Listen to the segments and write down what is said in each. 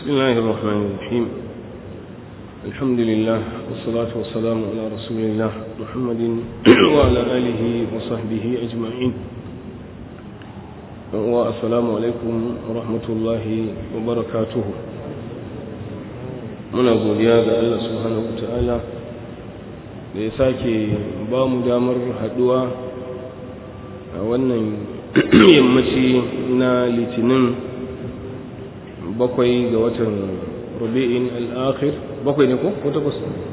بسم الله الرحمن الرحيم الحمد لله والصلاة والسلام على رسول الله محمد وعلى آله وصحبه أجمعين والسلام عليكم ورحمة الله وبركاته muna godiya ga Allah subhanahu wa ta'ala da ya sake ba mu damar haduwa a wannan yammaci na litinin bakwai ga watan rubi'in al'akhir bakwai ne ko ko takwas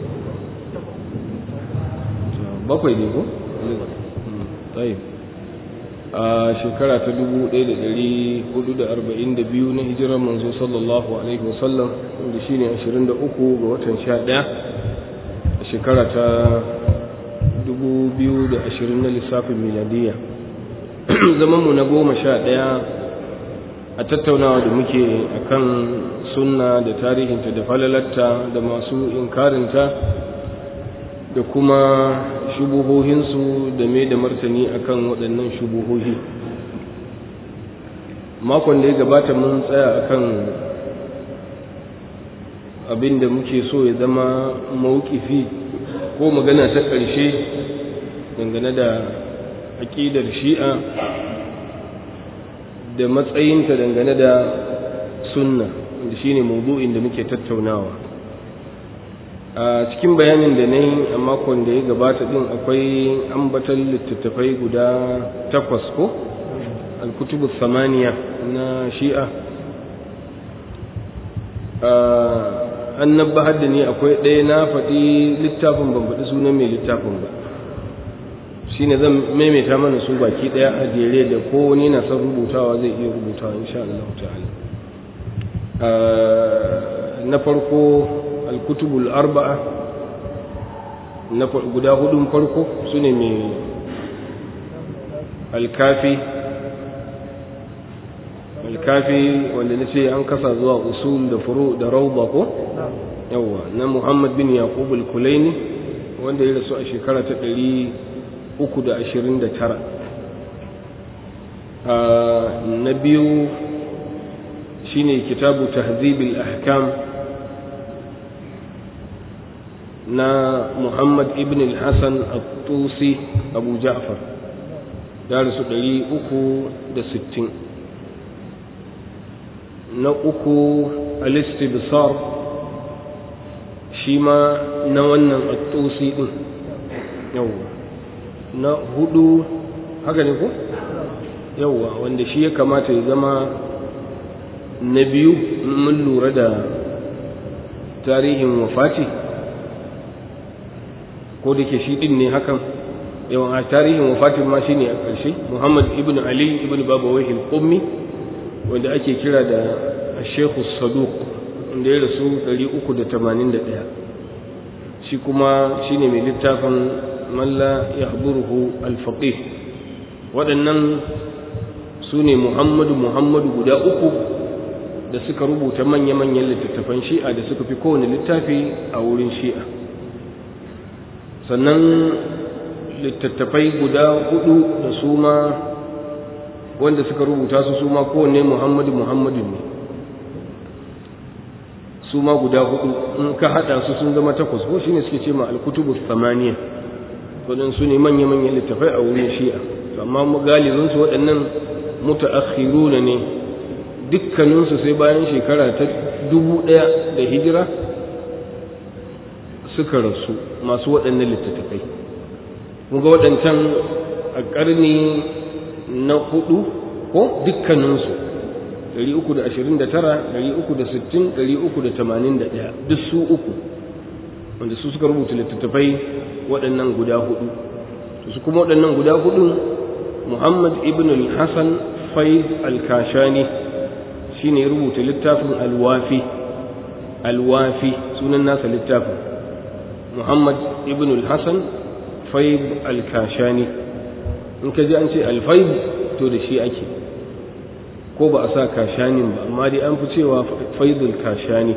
bakwai ne ko tsaye a shekara ta 1442 na hijirar manzo sallallahu alaihi wasallam wanda shi ne 23 ga watan 11 a shekara ta 2020 na lissafin miladiyya zamanmu na goma sha ɗaya a tattaunawa da muke akan sunna da tarihinta da falalarta da masu inkarinta da kuma shubuhohinsu da mai da martani akan waɗannan shubuhohi makon da ya gabata mun tsaya akan abin da muke so ya zama mawukifi ko magana ta ƙarshe dangane da aƙidar shi'a da matsayinta dangane da sunna da shine mawdu'in da muke tattaunawa a cikin bayanin da na yi a makon da ya gabata din akwai ambatan littattafai guda takwas ko alkutubu samaniya na shi'a an nabbahar da ni akwai ɗaya na faɗi littafin ban faɗi sunan mai littafin ba shine zan maimaita mana su baki daya a jere da ko wani na son rubutawa zai iya rubutawa insha Allah ta'ala na farko al-kutubul arba'a na guda hudun farko sune mai al-kafi al-kafi wanda nace an kasa zuwa usul da furu da rawda ko yawa na Muhammad bin Yaqub al-Kulaini wanda ya rasu a shekara ta uku da ashirin da tara na biyu shine kitabu tahzibil ahkam na muhammad ibn al-hassan al-tusi abu ja'far da rasu ɗari uku da sittin na uku al-istibsar shi ma na wannan al-tusi ɗin yawwa na hudu haka ne ko yauwa wanda shi ya kamata ya zama na biyu mun lura da tarihin wafati ko da ke shi din ne hakan yawan a tarihin wafatin ma shine a ƙarshe muhammad ibn ali ibn babawai al-qummi wanda ake kira da shekhu saduq wanda ya rasu 381 shi kuma shine mai littafin man la yahduruhu al-faqih waɗannan su ne muhammadu muhammadu guda uku da suka rubuta manya-manyan littattafan shi'a da suka fi kowane littafi a wurin shi'a sannan littattafai guda hudu da su ma wanda suka rubuta su su ma kowane muhammadu muhammadu ne su ma guda hudu in ka haɗa su sun zama takwas ko shine suke ce ma al-kutubu samaniya waɗansu ne manya-manyan littafai a wurin shi'a amma galibinsu waɗannan mutaakhiruna ne dukkaninsu sai bayan shekara ta dubu ɗaya da hijira suka rasu masu waɗannan littattafai ga waɗancan a ƙarni na hudu ko dukkaninsu 329 360 381 duk su uku wanda su suka rubuta littattafai waɗannan guda hudu su kuma waɗannan guda hudun muhammad ibn al-hassan faid al-kashani shi ne rubuta littafin alwafi alwafi sunan nasa littafin muhammad ibn al-hassan faid al-kashani in ka ji an ce alfaid to da shi ake ko ba a sa kashanin ba amma dai an fi cewa faidul kashani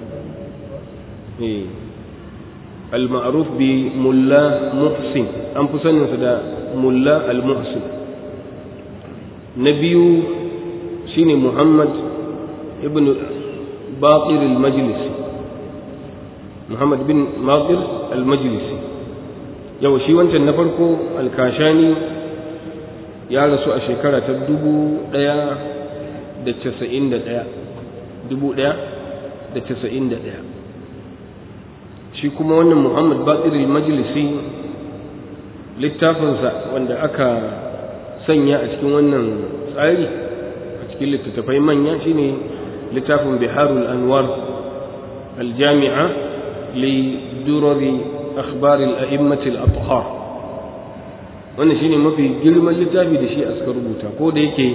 al-ma'ruf bi mulla muhsin an fi saninsa da mulla al-muhsin na biyu shine muhammad ibn باطر المجلسي محمد بن باطر المجلسي yau shi wancan na farko alkashani ya rasu a shekara ta dubu ɗaya da casa'in da ɗaya dubu ɗaya da casa'in da ɗaya shi kuma wannan muhammad batsir majalisi littafinsa wanda aka sanya a cikin wannan tsari a cikin littattafai manya shine littafin biharul anwar aljami'a li durari akhbaril a'immatil athhar wannan shine mafi girman littafi da shi a suka rubuta ko da yake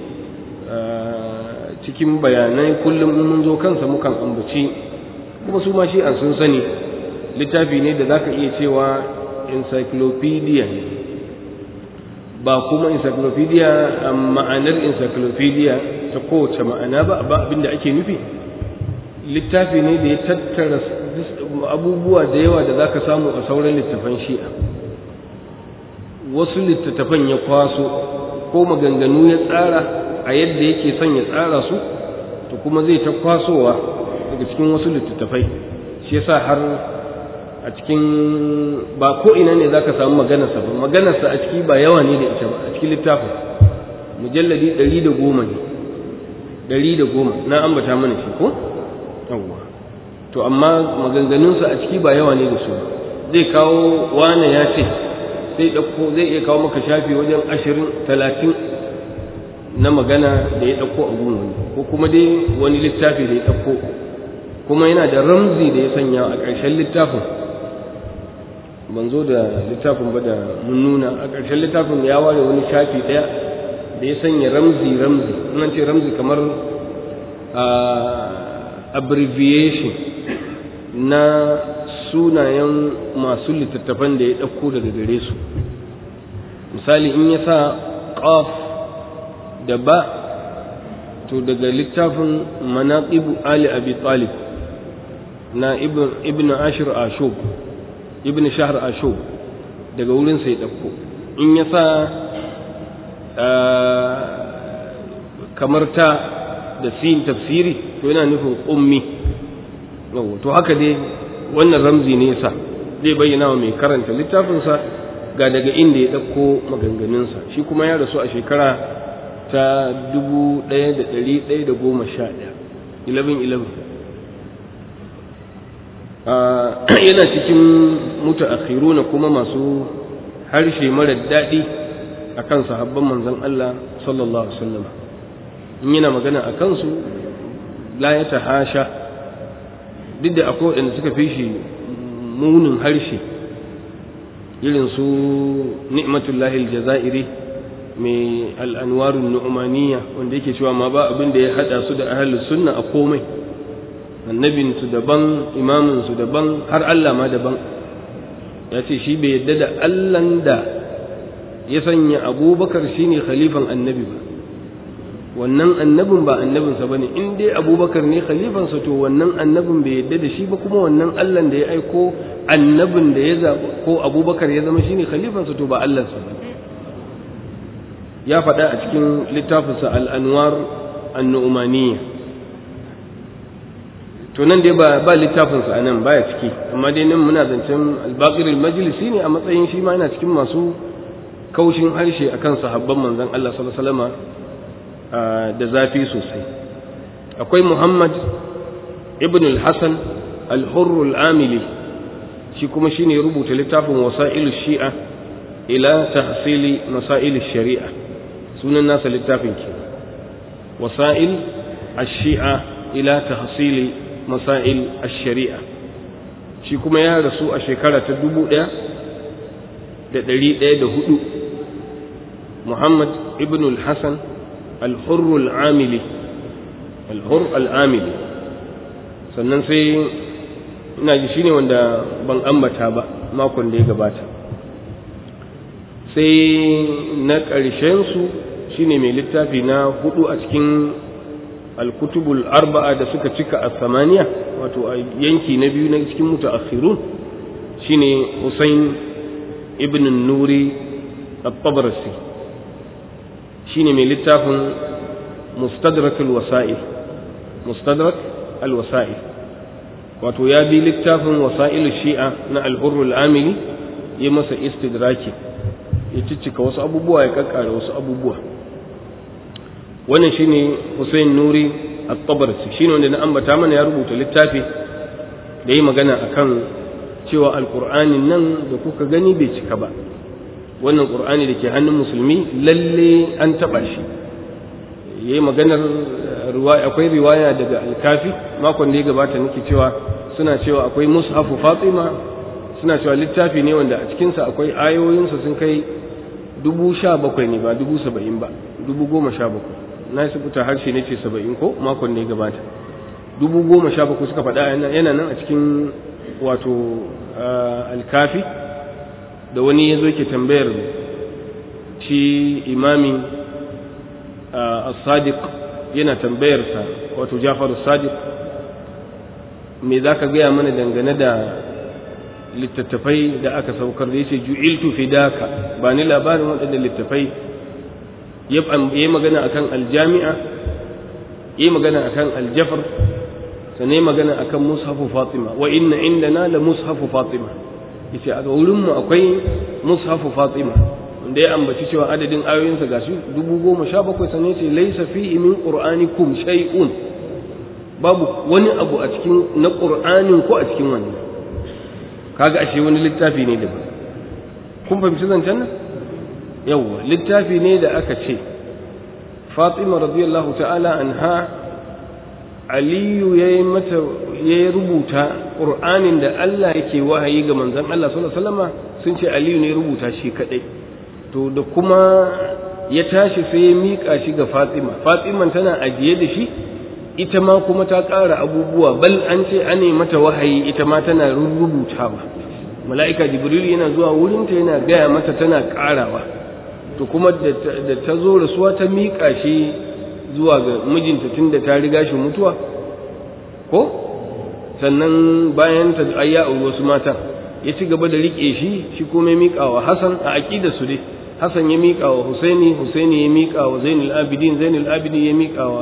cikin bayanai kullum mun zo kansa mukan ambaci kuma su ma shi an sun sani littafi ne da zaka iya cewa encyclopedia ne ba kuma encyclopedia a ma'anar encyclopedia ta kowace ma'ana ba ba abinda ake nufi littafi ne da ya tattara abubuwa da yawa da zaka samu a sauran littafan shi'a wasu littattafan ya kwaso ko maganganu ya tsara a yadda yake son ya tsara su to kuma zai ta kwasowa daga cikin wasu littattafai shi yasa har a cikin ba ko ina ne zaka samu maganarsa ba maganarsa a ciki ba yawa ne da ita ba a cikin littafin mujalladi ɗari da goma ne ɗari da goma na ambata mana shi ko yawwa to amma maganganunsa a ciki ba yawa ne da su zai kawo wane ya ce zai ɗauko zai iya kawo maka shafi wajen ashirin talatin na magana da ya ɗauko a gun wani ko kuma dai wani littafi da ya ɗauko kuma yana da ramzi da ya sanya a ƙarshen littafin ban zo da littafin ba da mun nuna a ƙarshen littafin ya ware wani shafi ɗaya da ya sanya ramzi ramzi nan ce ramzi kamar abbreviation na sunayen masu littattafan da ya ɗauko daga gare su misali in ya sa ƙaf da ba to daga littafin manaqibu ali abi talib na ibn ashir ashub ibn shahr ashub daga wurin sai ɗauko in ya sa kamar ta da sin tafsiri to yana nufin ummi to haka dai wannan ramzi ne yasa zai bayyana wa mai karanta littafinsa ga daga inda ya ɗauko maganganunsa shi kuma ya rasu a shekara ta dubu ɗaya da ɗari ɗaya da goma sha ɗaya ilabin ilabin yana cikin mutu na kuma masu harshe mara daɗi a kan sahabban manzon Allah sallallahu alaihi wasallam in yana magana a kansu la ya ta hasha duk da akwai waɗanda suka fi shi munin harshe irin su ni'matullahi aljazairi mai al'anwarun nu'umaniya wanda yake cewa ma ba abin da ya haɗa su da ahalus sunna a komai annabinsu daban imaminsu daban har Allah ma daban ya ce shi bai yadda da Allahn da ya sanya abubakar shine khalifan annabi ba wannan annabin ba annabinsa ba ne in dai abubakar ne khalifansa to wannan annabin bai yadda da shi ba kuma wannan allah da ya aiko annabin da ya zaɓa ko abubakar ya zama shine khalifansa to ba allansa ba ya faɗa a cikin littafinsa al'anwar annu'umaniya to nan dai ba littafinsa a nan baya ciki amma dai nan muna zancen albaqir majalisi ne a matsayin shi ma yana cikin masu kaushin harshe akan sahabban manzon Allah sallallahu alaihi wasallam da zafi sosai akwai muhammad ibn al-hassan al-hurr al-amili shi kuma shine rubuta littafin wasailu shi'a ila tahsili masail shari'a sunan nasa littafin ke wasail ash-shi'a ila tahsili masail ash-shari'a shi kuma ya rasu a shekara ta dubu ɗaya da ɗari ɗaya da hudu muhammad ibn al-hassan الحر العاملي الحر العاملي sannan sai ina ji shine wanda ban ambata ba makon da ya gabata sai na ƙarshen su shine mai littafi na hudu a cikin alkutubul arba'a da suka cika a samaniya wato a yanki na biyu na cikin mutaakhirun shine Hussein ibn Nuri at-Tabarsi shine mai littafin mustadrak wasa'il mustadrak alwasa'i wato ya bi littafin wasa'ilu shi'a na alhurrul amili ya masa istidraki ya ciccika wasu abubuwa ya kakkara wasu abubuwa wannan shine Hussein Nuri at-Tabarsi shine wanda na ambata mana ya rubuta littafi da yi magana akan cewa alqur'anin nan da kuka gani bai cika ba wannan qur'ani da ke hannun musulmi lalle an taba shi yayi maganar riwaya akwai riwaya daga al-Kafi makon da ya gabata nake cewa suna cewa akwai mushafu Fatima suna cewa littafi ne wanda a cikinsa akwai ayoyinsa sun kai dubu sha bakwai ne ba dubu saba'in ba dubu goma sha bakwai na yi sabuta harshe ne ce saba'in ko makon ne gabata dubu goma sha bakwai suka faɗa yana nan a cikin wato alkafi da wani ya zo ke tambayar shi imami as-sadiq yana tambayarsa wato jafar sadiq me za ka gaya mana dangane da littattafai da aka saukar da yace ju'iltu fidaka ba ni labarin waɗanda littattafai ya yi magana akan aljami'a yi magana akan aljafar sannan yi magana akan mushafu fatima wa inna indana la mushafu fatima yace a wurin mu akwai mushafu fatima wanda ya ambaci cewa adadin ayoyinsa gashi dubu goma sha bakwai sannan yace laysa fi min qur'anikum shay'un babu wani abu a cikin na qur'anin ko a cikin wannan kaga ashe wani littafi ne daban kun fahimci zancen nan yawwa littafi ne da aka ce fatima radiyallahu ta'ala anha aliyu ya yi mata ya rubuta ƙur'anin da Allah yake wahayi ga manzon Allah sallallahu alaihi wasallama sun ce aliyu ne rubuta shi kadai to da kuma ya tashi sai ya miƙa shi ga fatima fatiman tana ajiye da shi ita ma kuma ta ƙara abubuwa bal an ce an mata wahayi ita ma tana rubutawa mala'ika jibril yana zuwa wurinta yana gaya mata tana ƙarawa to kuma da ta zo rasuwa ta miƙa shi zuwa ga mijinta tun da ta riga shi mutuwa ko sannan bayan ta ayya a wasu mata ya ci gaba da riƙe shi shi kuma ya miƙa wa hasan a aƙida su dai hasan ya miƙa wa husaini husaini ya miƙa wa zainul abidin zainul abidin ya miƙa wa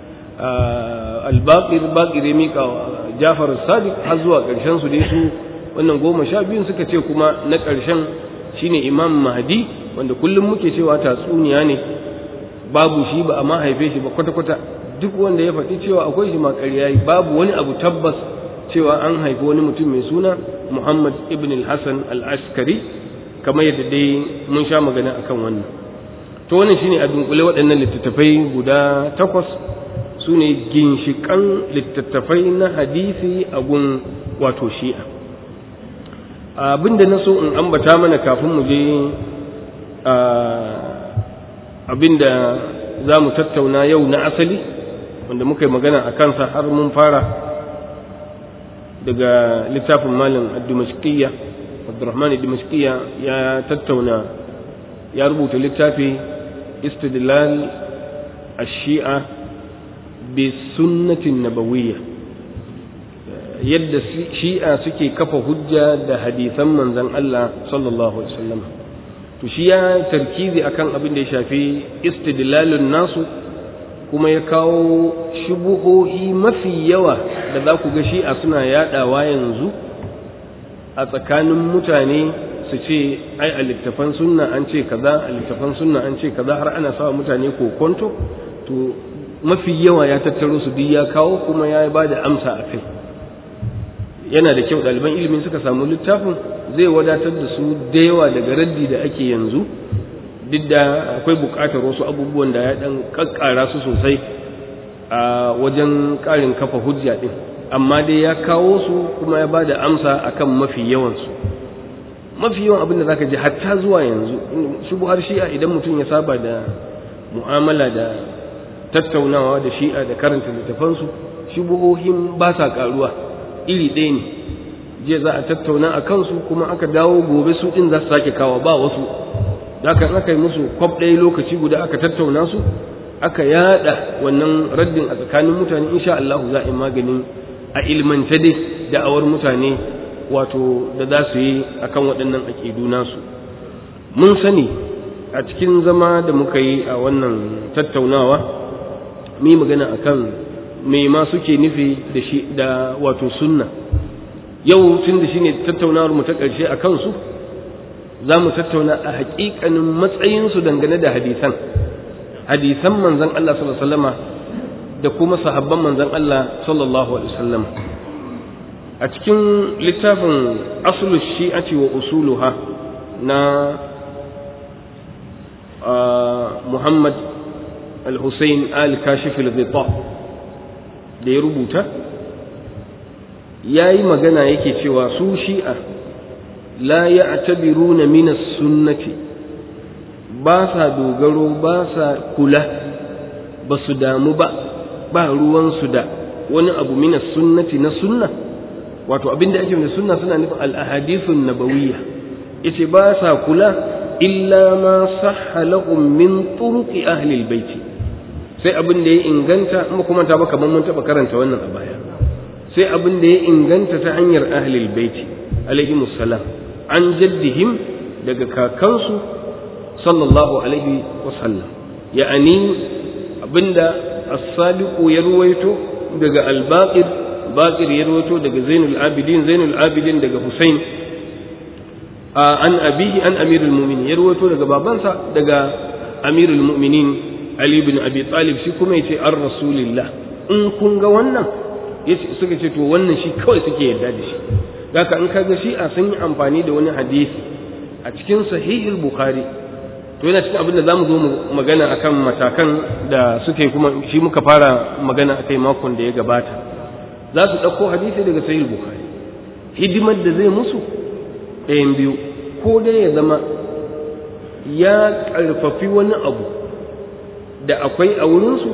albaqir baqir ya miƙa wa jafar sadiq har zuwa ƙarshen su dai su wannan goma sha biyun suka ce kuma na ƙarshen shine imam mahdi wanda kullum muke cewa tatsuniya ne babu shi ba a ma haife shi ba kwata-kwata duk wanda ya faɗi cewa akwai shi ma ƙarya yi babu wani abu tabbas cewa an haifi wani mutum mai suna muhammad ibn al-hassan al-askari kamar yadda dai mun sha magana akan wannan to wannan shine a dunkule waɗannan littattafai guda takwas su ne ginshiƙan littattafai na hadisi a gun wato shi'a abinda na so in ambata mana kafin mu je abinda za mu tattauna yau na asali wanda muka yi magana a kansa har mun fara daga littafin malam dimashqiyya abdurrahman dimashqiyya ya tattauna ya rubuta littafi istidlal ash-shi'a bi sunnatin nabawiyya yadda shi'a suke kafa hujja da hadisan manzon Allah sallallahu alaihi wasallam to shi ya tarkizi akan abin da ya shafi istidlalun nasu kuma ya kawo shubuhohi mafi yawa da za ku ga shi'a suna yadawa yanzu a tsakanin mutane su ce ai a littafan sunna an ce kaza a littafan sunna an ce kaza har ana sawa mutane kokonto to mafi yawa ya tattaro su duk ya kawo kuma ya ba da amsa a kai yana da kyau ɗaliban ilimin suka samu littafin zai wadatar da su da yawa daga raddi da ake yanzu duk da akwai buƙatar wasu abubuwan da ya ɗan ƙaƙƙara su sosai a wajen ƙarin kafa hujja ɗin amma dai ya kawo su kuma ya ba da amsa akan mafi yawansu mafi yawan abin da zaka ji hatta zuwa yanzu shubuhar shi'a idan mutum ya saba da mu'amala da tattaunawa da shi'a da karanta littafansu shubuhohin ba sa ƙaruwa iri ɗaya ne jiya za a tattauna a kansu kuma aka dawo gobe su ɗin za su sake kawo ba wasu da aka aka yi musu kwab ɗaya lokaci guda aka tattauna su aka yada wannan raddin a tsakanin mutane insha Allah za a yi maganin a ilmance dai da'awar mutane wato da za su yi akan waɗannan aƙidu nasu mun sani a cikin zama da muka yi a wannan tattaunawa mu yi magana akan me ma suke nufi da shi da wato sunna yau tun da shine tattaunawar mu ta ƙarshe a kansu za mu tattauna a haƙiƙanin matsayinsu dangane da hadisan hadisan manzon Allah sallallahu alaihi wasallama da kuma sahabban manzon Allah sallallahu alaihi wasallam a cikin littafin aslu shi'ati wa usuluha na Muhammad al-Hussein al-Kashif al-Ghita da ya rubuta yayi magana yake cewa su shi'a la ya'tabiruna min as-sunnati ba sa dogaro ba sa kula ba su damu ba ba ruwansu da wani abu mina sunnati na sunna wato abinda ake da sunna suna nufin al-ahadithun nabawiyya yace ba sa kula illa ma sahha lahum min turuqi ahli al-bait sai abin da ya inganta kuma kuma ta ba kamar mun taba karanta wannan a baya sai abin da ya inganta ta hanyar ahli al-bait alaihi musallam an jaddihim daga kakansu sallallahu alaihi wasallam ya'ani abinda as-sadiq ya ruwaito daga al-baqir baqir ya ruwaito daga zainul abidin zainul abidin daga husain an abihi an amirul mu'minin ya ruwaito daga babansa daga amirul mu'minin ali ibn abi talib shi kuma yace ar rasulillah in kun ga wannan yace suka ce to wannan shi kawai suke yarda da shi haka in kaga shi a sun yi amfani da wani hadisi a cikin sahihul bukhari to yana cikin abin da zamu zo mu magana akan matakan da suke kuma shi muka fara magana akai makon da ya gabata za su ɗauko hadisi daga sahih bukhari hidimar da zai musu ɗayan biyu ko dai ya zama ya ƙarfafi wani abu da akwai a wurinsu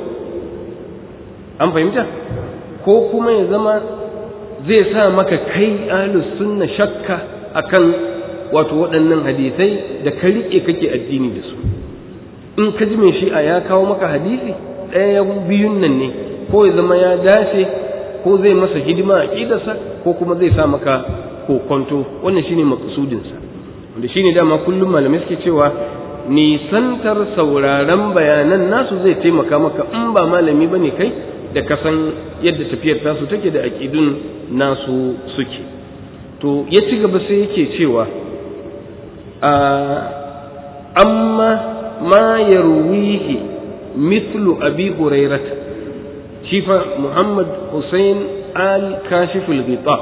an fahimta ko kuma ya zama zai sa maka kai ahlus sunna shakka akan wato waɗannan hadisai da ka riƙe kake addini da su in ka ji mai shi'a ya kawo maka hadisi ɗaya biyun nan ne ko ya zama ya dace ko zai masa hidima a ƙidarsa ko kuma zai sa maka kokonto wannan shine makasudinsa wanda shine dama kullum malamai suke cewa nisantar sauraron bayanan nasu zai taimaka maka in ba malami bane kai da kasan yadda tafiyar tasu take da aƙidun nasu suke to ya ci gaba sai yake cewa amma ma yarwihi mithlu abi hurairah shi fa muhammad hussein al kashiful ghita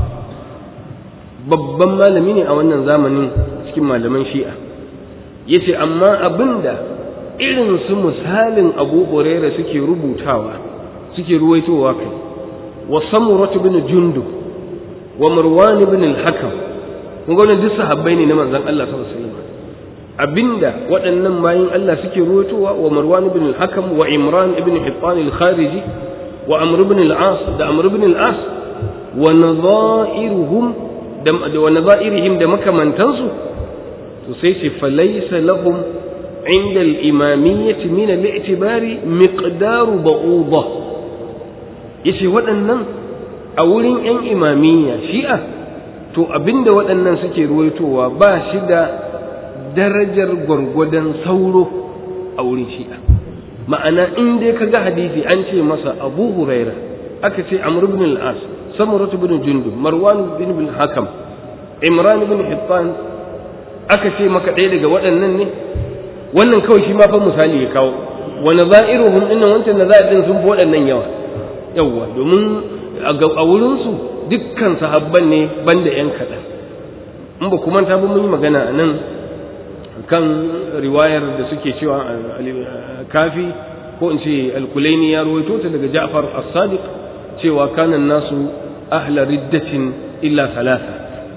babban malami ne a wannan zamanin cikin malaman shi'a yace amma abinda irin su misalin abu hurairah suke rubutawa suke ruwaitowa kai wa samuratu bin jundub wa marwan ibn al-hakam kun ga duk sahabbai ne na manzon Allah sallallahu alaihi wasallam abinda waɗannan bayin Allah suke ruwaitowa wa marwan ibn al-hakam wa imran ibn hittan al-khariji wa amr ibn al-as da amr ibn al-as wa nadha'iruhum da wa nadha'irihim da makamantansu to sai ce falaysa lahum عند الإمامية من الاعتبار مقدار بعوضة yace waɗannan a wurin 'yan imamiyya shi'a to abinda waɗannan suke ruwaitowa ba shi da darajar gwargwadon sauro a wurin shi'a ma'ana in dai ka ga hadisi an ce masa abu huraira aka ce amr ibn al-as samuratu ibn jundub marwan ibn bin hakam imran ibn hittan aka ce maka ɗaya daga waɗannan ne wannan kawai shi ma fa misali ya kawo wani za'iruhum dinnan wancan na za'idin sun fi waɗannan yawa yawwa domin a wurinsu dukkan sahabban ne banda ‘yan kaɗan in ba kuma ta mun yi magana a nan kan riwayar da suke cewa kafi ko in ce alkulaini ya rawaito ta daga ja'far as-sadiq cewa kanan nasu ahla riddatin illa salasa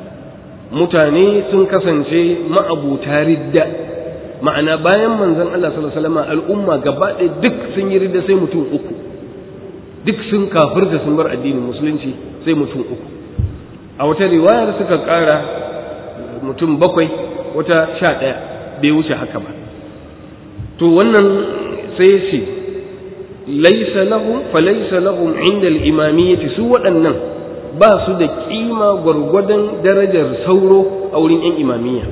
mutane sun kasance ma'abuta ridda ma'ana bayan manzon Allah sallallahu alaihi wasallam al'umma gaba ɗaya duk sun yi ridda sai mutum uku duk sun kafirta sun bar addinin musulunci sai mutum uku a wata riwayar suka ƙara mutum bakwai wata sha ɗaya bai wuce haka ba to wannan sai ce laisa lahum fa laisa lahum inda al-imamiyyati su waɗannan ba su da kima gwargwadon darajar sauro a wurin 'yan imamiyya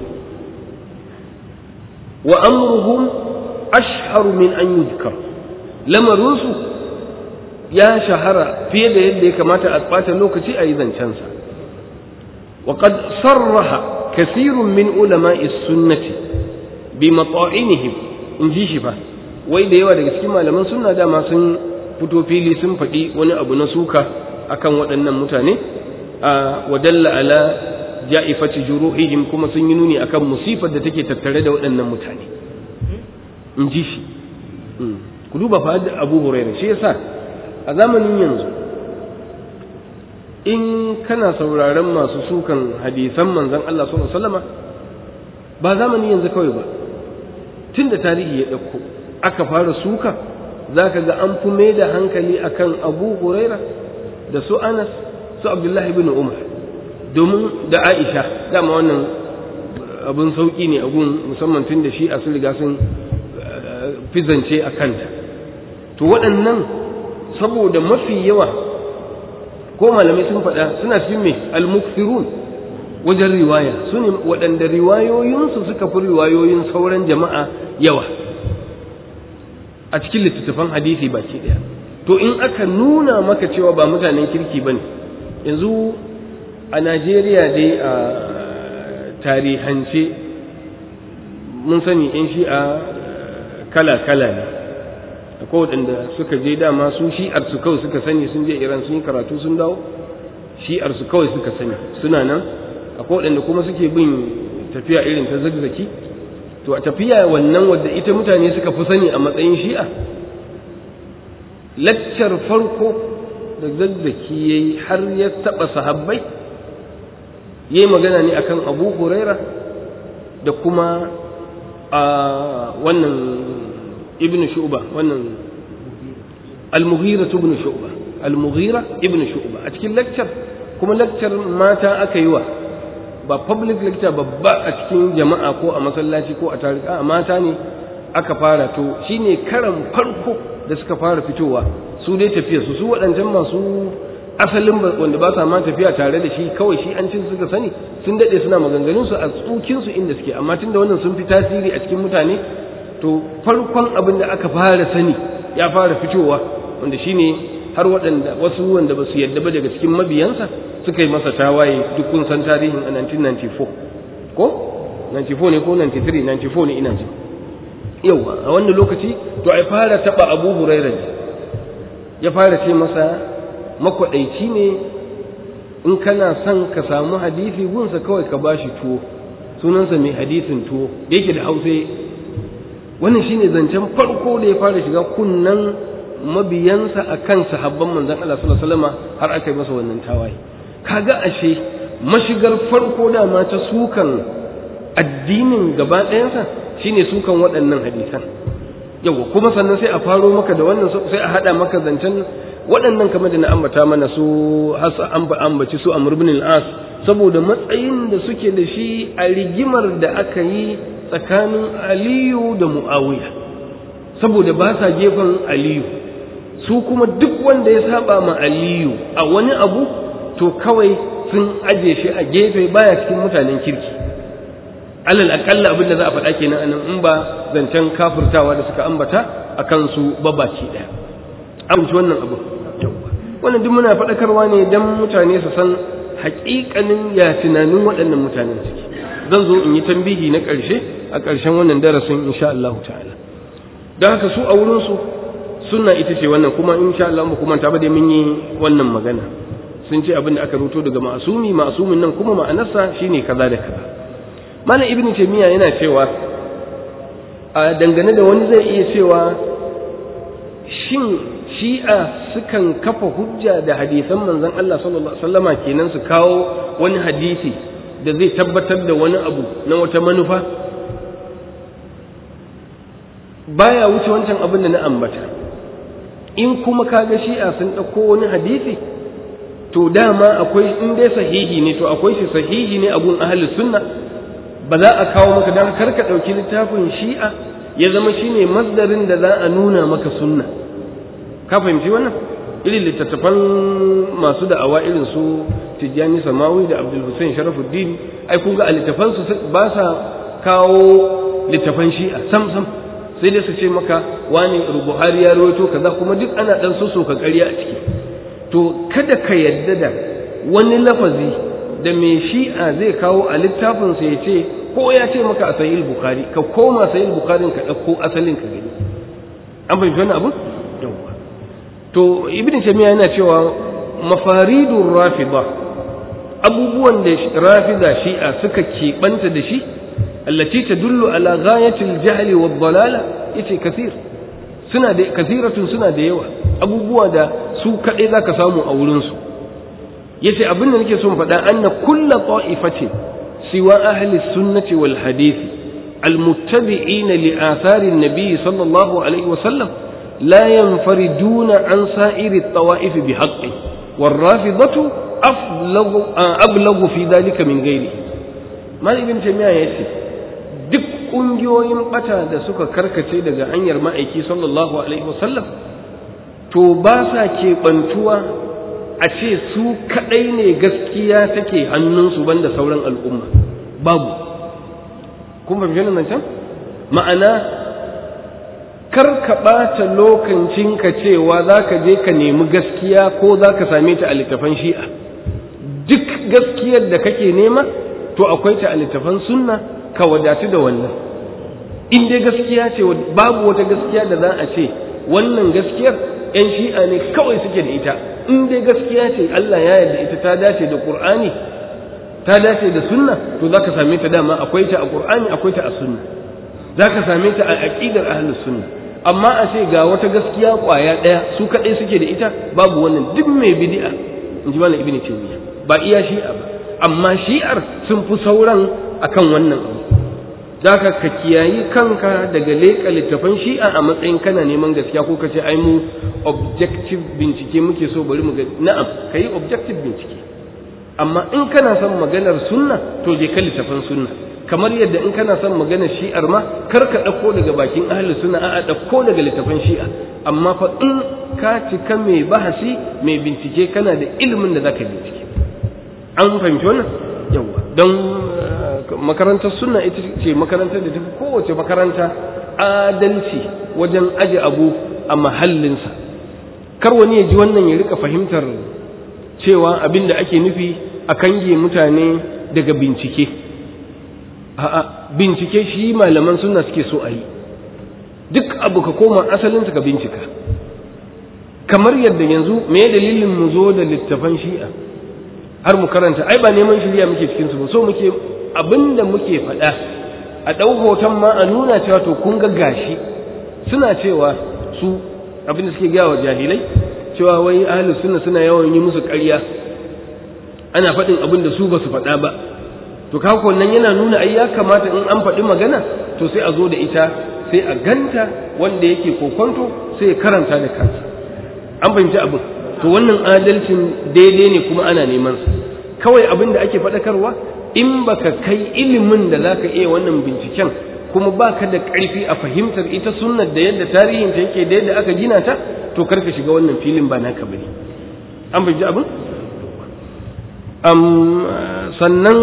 wa amruhum ashharu min an yuzkar lamarinsu ya shahara fiye da yadda ya kamata a ɓata lokaci a yi zancensa وقد صرح كثير من علماء السنة بمطاعنهم in ji shi fa wai da yawa daga cikin malaman sunna dama sun fito fili sun faɗi wani abu na suka akan waɗannan mutane a wadalla ala ja'ifati juruhihim kuma sun yi nuni akan musifar da take tattare da waɗannan mutane in ji shi ku duba fa da Abu Hurairah shi yasa a zamanin yanzu in kana sauraron masu sukan hadisan manzon Allah sallallahu alaihi wasallama ba zamani yanzu kawai ba tun da tarihi ya ɗauko aka fara suka za ka ga an fi mai da hankali akan abu huraira da su anas su abdullahi bin umar domin da aisha dama wannan abin sauƙi ne abun musamman tun da shi a sun riga sun fizance a kanta to waɗannan saboda mafi yawa ko malamai sun faɗa suna cikin mai al-mukthirun wajen riwaya su ne waɗanda riwayoyinsu suka fi riwayoyin sauran jama'a yawa a cikin littattafan hadisi baki ɗaya to in aka nuna maka cewa ba mutanen kirki ba ne yanzu a najeriya dai a tarihance mun sani in shi a kala-kala ne akwai waɗanda suka je dama su shi'ar su kawai suka sani sun je iran sun yi karatu sun dawo shi'ar su kawai suka sani suna nan akwai waɗanda kuma suke bin tafiya irin ta zagzaki to a tafiya wannan wadda ita mutane suka fi sani a matsayin shi'a laccar farko da zagzaki ya yi har ya taɓa sahabbai ya yi magana ne akan abu huraira da kuma a wannan ibn shu'ba wannan al-mughira ibn shu'ba al-mughira ibn shu'ba a cikin lecture kuma lecture mata aka yi wa ba public lecture babba a cikin jama'a ko a masallaci ko a tarika a mata ne aka fara to shine karan farko da suka fara fitowa su dai tafiya su su waɗancan masu asalin wanda ba sa ma tafiya tare da shi kawai shi an cin suka sani sun daɗe suna maganganun su a tsukin su inda suke amma tunda wannan sun fi tasiri a cikin mutane to farkon abin da aka fara sani ya fara fitowa wanda shine har waɗanda wasu wanda ba su yadda ba daga cikin mabiyansa suka yi masa tawaye duk kun san tarihin a 1994 ko 94 ne ko 93 94 ne ina ji yawa a wannan lokaci to ai fara taba Abu Hurairah ne ya fara ce masa makwadaici ne in kana son ka samu hadisi gunsa kawai ka bashi tuwo sunansa mai hadisin tuwo da yake da hausa wannan shine zancen farko da ya fara shiga kunnan mabiyansa akan sahabban manzon Allah sallallahu alaihi wasallam har aka yi masa wannan tawaye kaga ashe mashigar farko dama ta sukan addinin gaba ɗayansa shine sukan waɗannan hadisan yawa kuma sannan sai a faro maka da wannan sai a haɗa maka zancen waɗannan kamar da na ambata mana su hasa an ambaci su amr ibn al-as saboda matsayin da suke da shi a rigimar da aka yi tsakanin aliyu da muawiya saboda ba sa gefen aliyu su kuma duk wanda ya saba ma aliyu a wani abu to kawai sun aje shi a gefe baya cikin mutanen kirki alal akalla abin da za a faɗa kenan anan in ba zancen kafirtawa da suka ambata a kansu babaci ɗaya amince wannan abu wannan duk muna faɗakarwa ne don mutane su san haƙiƙanin ya tunanin waɗannan mutanen suke zan zo in yi tambihi na ƙarshe a ƙarshen wannan darasin insha Allah ta'ala don haka su a wurinsu sunna ita ce wannan kuma insha Allah mu kuma ta ba da mun yi wannan magana sun ce abin da aka ruto daga ma'asumi ma'asumin nan kuma ma'anarsa shine kaza da kaza malam ibnu taymiya yana cewa a dangane da wani zai iya cewa shin shi'a sukan kafa hujja da hadisan manzon Allah sallallahu alaihi wasallama kenan su kawo wani hadisi da zai tabbatar da wani abu na wata manufa baya wuce wancan abin da na ambata in kuma kaga shi'a sun ɗauko wani hadisi to dama akwai in dai sahihi ne to akwai shi sahihi ne a gun ahlus sunna ba za a kawo maka dan kar ka ɗauki littafin shi'a ya zama shine masdarin da za a nuna maka sunna ka fahimci wannan irin littattafan masu da'awa irin su tijjani samawi da abdul hussein sharafuddin ai kun ga a littafan su ba sa kawo littafan shi'a sam sam sai dai su ce maka wani buhari ya rawaito kaza kuma duk ana dan so ka ƙarya a ciki to kada ka yadda da wani lafazi da mai shi'a zai kawo a littafinsa ya ce ko ya ce maka a sahih bukhari ka koma sahih bukhari ka ɗauko asalin ka gani an fahimci wannan abu yawwa to ibn taymiya yana cewa mafaridur rafida abubuwan da rafida shi'a suka keɓanta da shi allati tadullu ala ghayatil jahli wad dalala yace kasir suna da kasiratun suna da yawa abubuwa da su kadai zaka samu a wurin su yace abin da nake so in faɗa anna kullu ta'ifatin siwa ahli sunnati wal hadith المتبعين لآثار النبي صلى الله عليه وسلم لا ينفردون عن سائر الطوائف بحقه والرافضة أبلغ, أبلغ في ذلك من غيره ما ابن تيمية يسي duk ƙungiyoyin ɓata da suka karkace daga hanyar ma'aiki sallallahu alaihi wasallam to ba sa keɓantuwa a ce su kaɗai ne gaskiya take hannunsu banda sauran al'umma babu kun fahimci nan can ma'ana kar ka ɓata lokacinka cewa za ka je ka nemi gaskiya ko za ka same ta a littafan shi'a duk gaskiyar da kake nema to akwai ta a littafan sunna ka wadatu da wannan in dai gaskiya ce babu wata gaskiya da za a ce wannan gaskiyar 'yan shi'a ne kawai suke da ita in dai gaskiya ce Allah ya yarda ita ta dace da Qur'ani ta dace da sunna to zaka same ta dama akwai ta a Qur'ani akwai ta a sunna zaka same ta a aqidar ahlus sunna amma a ce ga wata gaskiya kwaya daya su kadai suke da ita babu wannan duk mai bid'a in ji malam ibnu taymiya ba iya shi'a ba amma shi'ar sun fi sauran akan wannan abu zaka ka kiyayi kanka daga leƙa littafan shi'a a matsayin kana neman gaskiya ko ka ce ai mu objective bincike muke so bari mu ga na'am kai objective bincike amma in kana son maganar sunna to je ka littafan sunna kamar yadda in kana son maganar shi'ar ma kar ka ɗauko daga bakin ahli sunna a'a ɗauko daga littafan shi'a amma fa in ka cika mai bahasi mai bincike kana da ilimin da zaka bincike an fahimci wannan yawa don makarantar sunna ita ce makarantar da tafi kowace makaranta adalci wajen aje abu a mahallinsa kar wani ya ji wannan ya rika fahimtar cewa abin da ake nufi a kange mutane daga bincike a'a bincike shi malaman sunna suke so a yi duk abu ka koma asalinsa ka bincika kamar yadda yanzu me dalilin mu zo da littafan shi'a har mu karanta ai ba neman shirya muke cikin su ba so muke abinda muke faɗa a ɗau hoton ma a nuna cewa to kun ga gashi suna cewa su abinda suke gaya wa jahilai cewa wai ahlus sunna suna yawan yi musu ƙarya ana faɗin abin da su ba su faɗa ba to kako nan yana nuna ai ya kamata in an faɗi magana to sai a zo da ita sai a ganta wanda yake kokonto sai ya karanta da kansa an fahimci abin to wannan adalcin daidai ne kuma ana neman sa kawai abin da ake faɗakarwa in baka kai ilimin da zaka iya wannan binciken kuma baka da ƙarfi a fahimtar ita sunnar da yadda tarihin ta yake da yadda aka gina ta to karka shiga wannan filin ba naka bane an fahimci abin sannan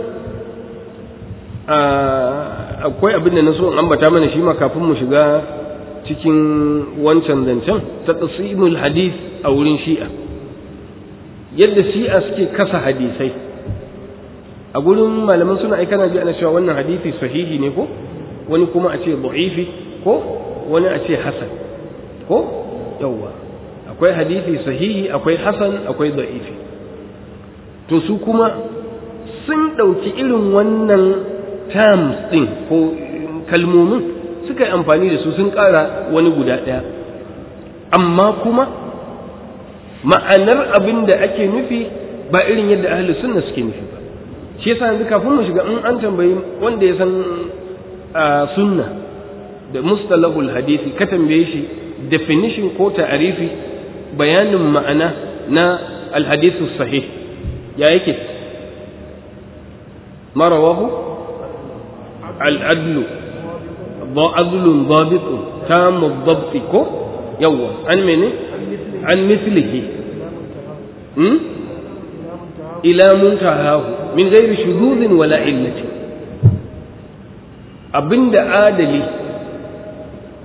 akwai abin da na so in ambata mana shi ma kafin mu shiga cikin wancan zancen ta tsasimul hadith a wurin shi'a yadda shi'a suke kasa hadisai a gurin malaman suna aika na ji ana cewa wannan hadisi sahihi ne ko wani kuma a ce da'ifi ko wani a ce hasan ko yawwa akwai hadisi sahihi akwai hasan akwai da'ifi to su kuma sun ɗauki irin wannan terms ɗin ko kalmomin suka yi amfani da su sun ƙara wani guda ɗaya amma kuma ma'anar abin da ake nufi ba irin yadda ahli sunna suke nufi ba shi yasa yanzu kafin mu shiga in an tambayi wanda ya san sunna da mustalahul hadisi ka tambaye shi definition ko ta'arifi bayanin ma'ana na alhadisu sahih ya yake marawahu al'adlu عدل ضابط تام الضبط كو يوا عن من عن مثله إلى منتهاه من غير شذوذ ولا علة abinda adali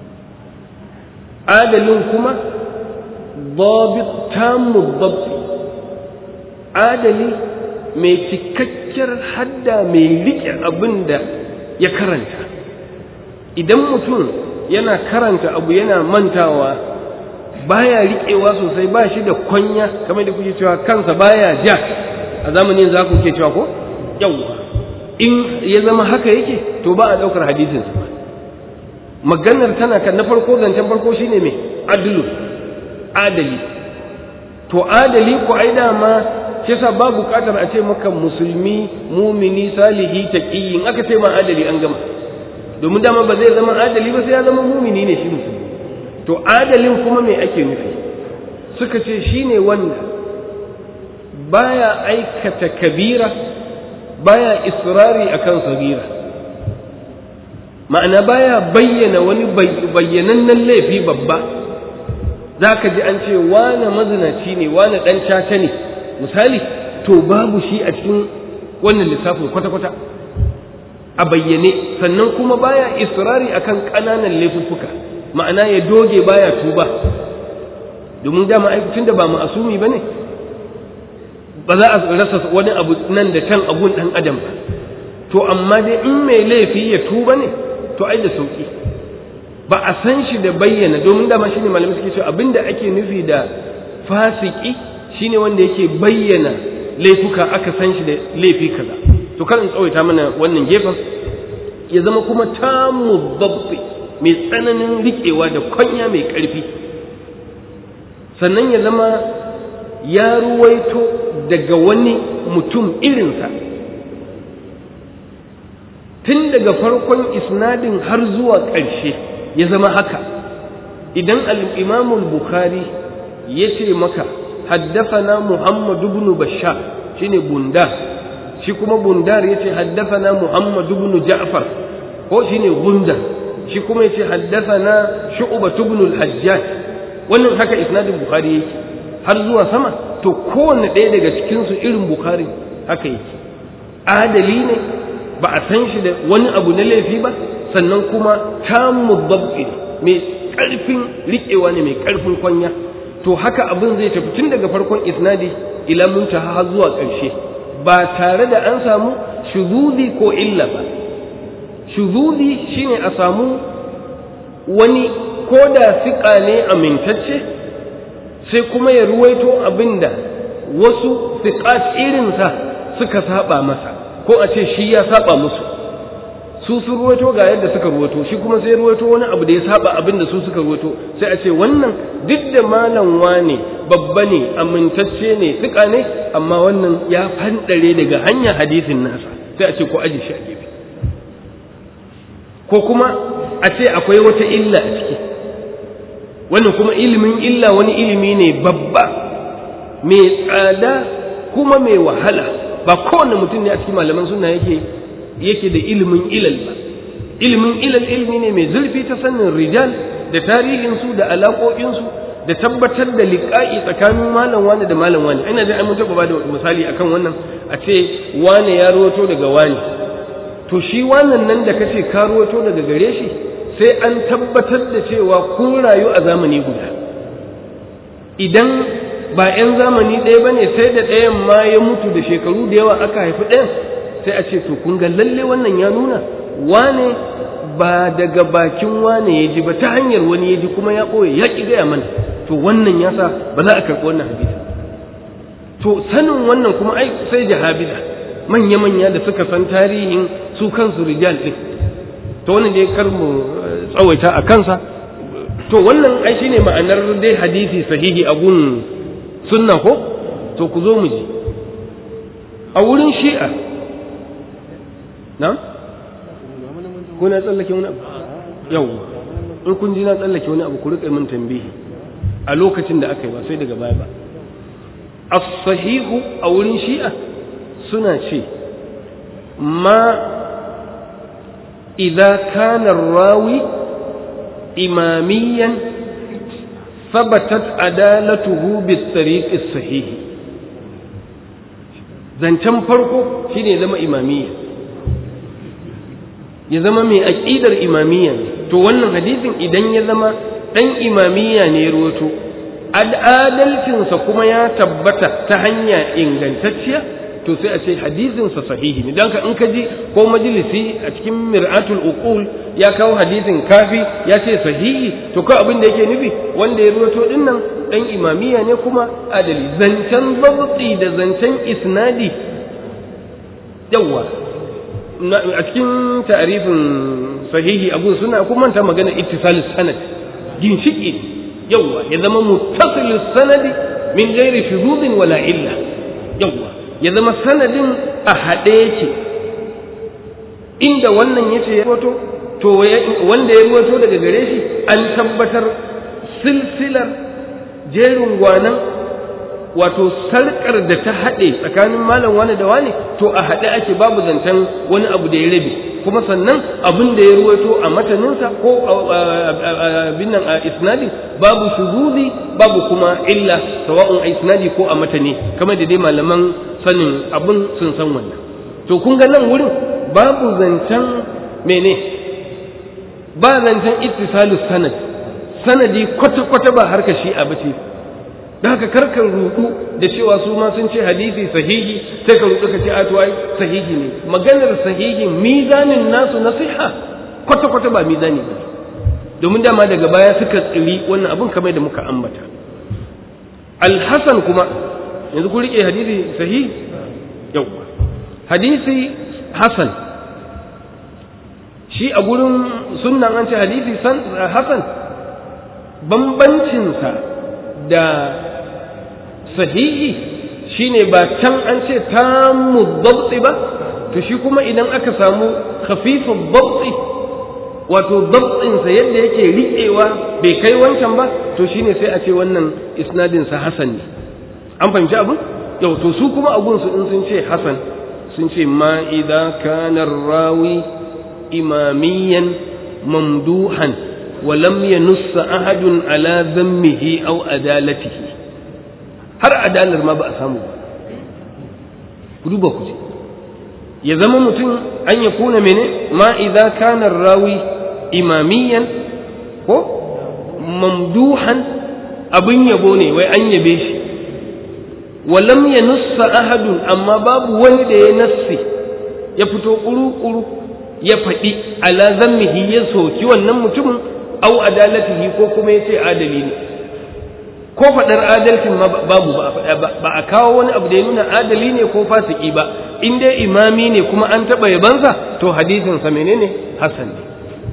adalin kuma babit tamu babti adali mai cikakkiyar hadda mai riƙe abin da ya karanta idan mutum yana karanta abu yana mantawa baya riƙewa sosai ba shi da kwanya kamar da kuke cewa kansa baya ja a zamanin za ku ke cewa ko yawwa in ya zama haka yake to ba a ɗaukar hadisin ba maganar tana kan na farko zancen farko shine mai adlu adali to adali ko ai dama shi yasa ba buƙatar a ce maka musulmi mumini salihi taqi in aka ce ma adali an gama domin dama ba zai zama adali ba sai ya zama mumini ne shi musulmi to adalin kuma me ake nufi suka ce shine wanda baya aikata kabira baya israri akan sagira ma'ana baya bayyana wani bayyanannen laifi babba za ka ji an ce wane mazinaci ne wane ɗan caca ne misali to babu shi a cikin wannan lissafin kwata-kwata a bayyane sannan kuma baya israri akan ƙananan laifuffuka ma'ana ya doge baya tuba domin dama aikacin da ba ma'asumi ba ne ba za a rasa wani abu nan da can abun ɗan adam ba to amma dai in mai laifi ya tuba ne to ai da sauki ba a san shi da bayyana domin dama shine malamai suke cewa abinda ake nufi da fasiki shine wanda yake bayyana laifuka aka san shi da laifi kaza to kar in tsawaita mana wannan gefen ya zama kuma tamu babbi mai tsananin riƙewa da kwanya mai ƙarfi sannan ya zama ya ruwaito daga wani mutum irinsa tun daga farkon isnadin har zuwa ƙarshe ya zama haka idan al'imamul bukhari ya ce maka haddafana muhammadu ibn bashar shine bundar shi kuma bundar ya ce haddafana muhammadu ibn ja'far ko shine gundar shi kuma ya ce haddafana shu'batu ibn al-hajjaj wannan haka isnadin bukhari yake har zuwa sama to kowanne ɗaya daga cikinsu irin bukhari haka yake adali ne ba a san shi da wani abu na laifi ba sannan kuma tamu babbi mai ƙarfin riƙewa ne mai ƙarfin kwanya to haka abin zai tafi tun daga farkon isnadi ila muntaha har zuwa ƙarshe ba tare da an samu shuzuzi ko illa ba shuzuzi shine a samu wani ko da siƙa ne amintacce sai kuma ya ruwaito abinda wasu siƙat irinsa suka saba masa ko a ce shi ya saba musu su sun ruwaito ga yadda suka ruwaito shi kuma sai ruwaito wani abu da ya saba abin da su suka ruwaito sai a ce wannan duk da malam wane babba ne amintacce ne tsika ne amma wannan ya fandare daga hanyar hadisin nasa sai a ce ko aji shi a gefe ko kuma a ce akwai wata illa a ciki wannan kuma ilimin illa wani ilimi ne babba mai tsada kuma mai wahala ba kowane mutum ne a cikin malaman suna yake yake da ilimin ilal ba ilimin ilal ilmi ne mai zurfi ta sanin rijal da tarihinsu da alaƙoƙinsu da tabbatar da liƙa'i tsakanin malam wani da malam wani ina da mun taɓa ba da misali akan wannan a ce wane ya ruwato daga wani to shi wannan nan da kace ka ruwato daga gare shi sai an tabbatar da cewa kun rayu a zamani guda idan ba 'yan zamani ɗaya ba ne sai da ɗayan ma ya mutu da shekaru da yawa aka haifi ɗayan sai a ce to kun ga lalle wannan ya nuna wane ba daga bakin wane ya ji ba ta hanyar wani ya ji kuma ya ɓoye ya ƙi gaya mana to wannan ya sa ba za a karɓi wannan hadisi to sanin wannan kuma ai sai jahabila manya-manya da suka san tarihin su kansu rijal ɗin to wannan dai kar mu tsawaita a kansa to wannan ai shine ma'anar dai hadisi sahihi a gun sunna ko to ku zo mu ji a wurin shi'a na ko na tsallake wani abu yau in kun ji na tsallake wani abu ku riƙa min tambihi a lokacin da aka yi ba sai daga baya ba as-sahihu a wurin shi'a suna ce ma idza kana rawi imamiyan ثبتت عدالته بالطريق الصحيح zancen farko shine zama imamiyya ya zama mai aƙidar imamiyya to wannan hadisin idan ya zama dan imamiya ne ya ruwato adalcinsa kuma ya tabbata ta hanya ingantacciya to sai a ce hadisinsa sahihi ne don ka in ka ji ko majalisi a cikin mir'atul uqul ya kawo hadisin kafi ya ce sahihi to ko abin da yake nufi wanda ya ruwato din nan dan imamiya ne kuma adali zancen zabti da zancen isnadi yawa a cikin ta'arifin sahihi abu suna kuma manta magana ittisalus sanad ginshiki yawa ya zama muttasilus sanadi min ghairi shuzuzin wala illa yawa ya zama sanadin a haɗe yake inda wannan yace ya ruwato to wanda ya ruwato daga gare shi an tabbatar silsilar jerin gwanan wato sarkar da ta haɗe tsakanin malam wani da wani to a haɗe ake babu zancen wani abu da ya rabe kuma sannan abin da ya ruwaito a mataninsa ko abin nan a isnadi babu shuzuzi babu kuma illa sawa'un a isnadi ko a matani kamar da dai malaman sanin abin sun san wannan to kun ga nan wurin babu zancen mene ba zancen ittisalu sanad sanadi kwata-kwata ba harka shi'a ba ce da haka karkar rudu da cewa su ma sun ce hadisi sahihi sai ka rudu ka ce a ai sahihi ne maganar sahihi mizanin nasu na siha kwata-kwata ba mizani ba domin dama daga baya suka tsiri wannan abin kamar da muka ambata alhassan kuma yanzu ku rike hadisi sahihi yau hadisi hasan shi a gurin sunnan an ce hadisi hasan bambancinsa da sahihi shine ba can an ce tamu dabti ba to shi kuma idan aka samu khafifin dabti wato dabtinsa yadda yake riƙewa bai kai wancan ba to shine sai a ce wannan isnadinsa hasan ne an fahimci abin yau to su kuma abun su in sun ce hasan sun ce ma idza kana rawi imamiyan mamduhan wa lam yanuss ahadun ala dhammihi aw adalatihi har adalar ma ba a samu ba ku duba ku ce ya zama mutum an ya kuna mene ma idza kana rawi imamiyan ko mamduhan abin yabo ne wai an yabe shi walam ya nussa ahadun amma babu wani da ya nassi ya fito kuru-kuru ya faɗi ala zammihi ya soki wannan mutumin au adalatihi ko kuma ya ce adali ne ko faɗar adalcin ma babu ba a faɗa ba ba a kawo wani abu da ya nuna adali ne ko fasiki ba in dai imami ne kuma an taɓa yabansa to hadisin sa menene hasan ne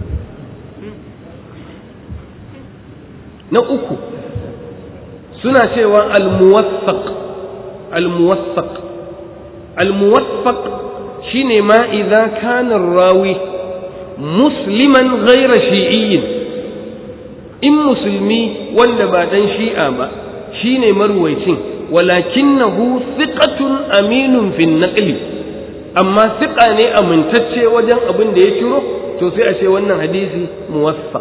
na uku suna cewa al-muwaffaq al-muwaffaq al-muwaffaq shine ma idza kana rawi musliman ghayra shi'iyyin in musulmi wanda ba dan shi'a ba shine marwaicin walakinahu thiqatun aminun fi naqli amma thiqa ne amintacce wajen abin da ya ciro to sai a ce wannan hadisi muwaffaq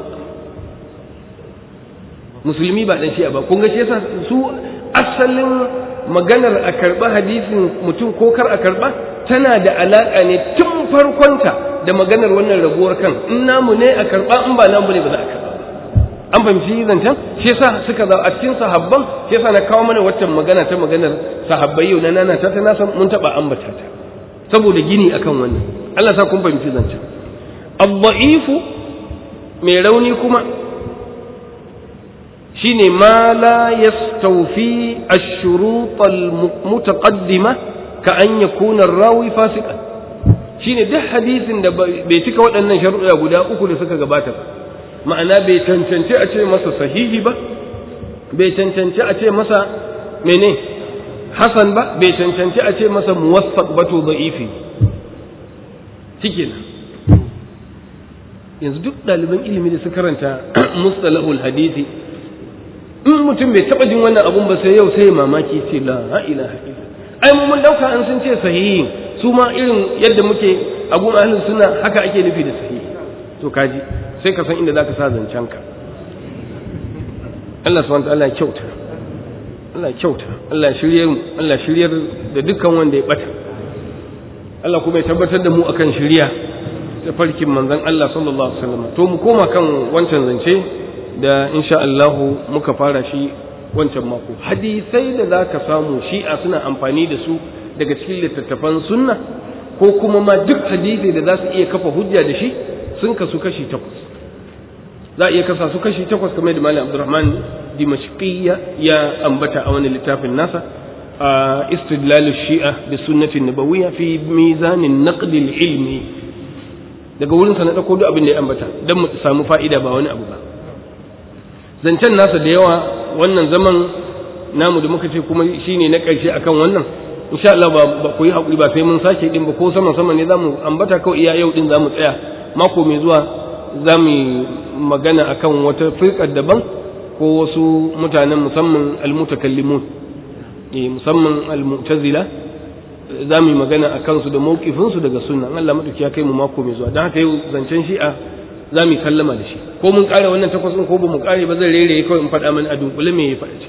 musulmi ba dan shi'a ba kun ga shi yasa su asalin maganar a karba hadisin mutum ko kar a karba tana da alaka ne tun farkonta da maganar wannan rabuwar kan in namu ne a karba in ba namu ne ba za a karba an fahimci zancen shi yasa suka za a cikin sahabban shi yasa na kawo mana waccan magana ta maganar sahabbai yau na nana ta ta na san mun taba ambata ta saboda gini akan wannan Allah sa kun fahimci zancen ad-da'ifu mai rauni kuma shine ma la yastawfi ash-shurut al-mutaqaddima ka an yakuna ar-rawi fasiqan shine duk hadisin da bai cika waɗannan sharuɗa guda uku da suka gabata ba ma'ana bai cancanci a ce masa sahihi ba bai cancanci a ce masa mene hasan ba bai cancanci a ce masa muwaffaq ba to da'ifi cikin yanzu duk ɗaliban ilimi da su karanta mustalahul hadisi in mutum bai taɓa jin wannan abun ba sai yau sai mamaki ce la ilaha illa ai mu mun dauka an sun ce sahihi su ma irin yadda muke abun ahlus suna haka ake nufi da sahihi to kaji sai ka san inda zaka sa zancen ka Allah subhanahu wa ta'ala ya kyauta Allah ya kyauta Allah ya shirye mu Allah shiryar da dukkan wanda ya bata Allah kuma ya tabbatar da mu akan shiriya ta farkin manzon Allah sallallahu alaihi wasallam to mu koma kan wancan zance da insha Allahu muka fara shi wancan mako hadisai da za ka samu shi'a suna amfani da su daga cikin littattafan sunna ko kuma ma duk hadisi da za su iya kafa hujja da shi sun kasu kashi takwas za a iya kasa su kashi takwas kamar da malam abdurrahman dimashqiyya ya ambata a wani littafin nasa a istidlal shi'a bi sunnati nabawiyya fi mizanin naqd ilmi daga wurin sa na dauko duk abin da ya ambata dan mu samu fa'ida ba wani abu ba zancen nasa da yawa wannan zaman namu da muka ce kuma shine na ƙarshe akan wannan insha Allah ba ku yi hakuri ba sai mun sake din ba ko sama sama ne zamu ambata kawai iya yau din zamu tsaya mako mai zuwa zamu magana akan wata firkar daban ko wasu mutanen musamman almutakallimun eh musamman almu'tazila zamu magana akan su da mawqifin su daga sunna Allah madauki ya kai mu mako mai zuwa dan haka yau zancen shi'a zamu sallama da shi ko mun kare wannan takwas ko ba mu kare ba zan rere kawai in faɗa mana a dunkule me ya faɗa ce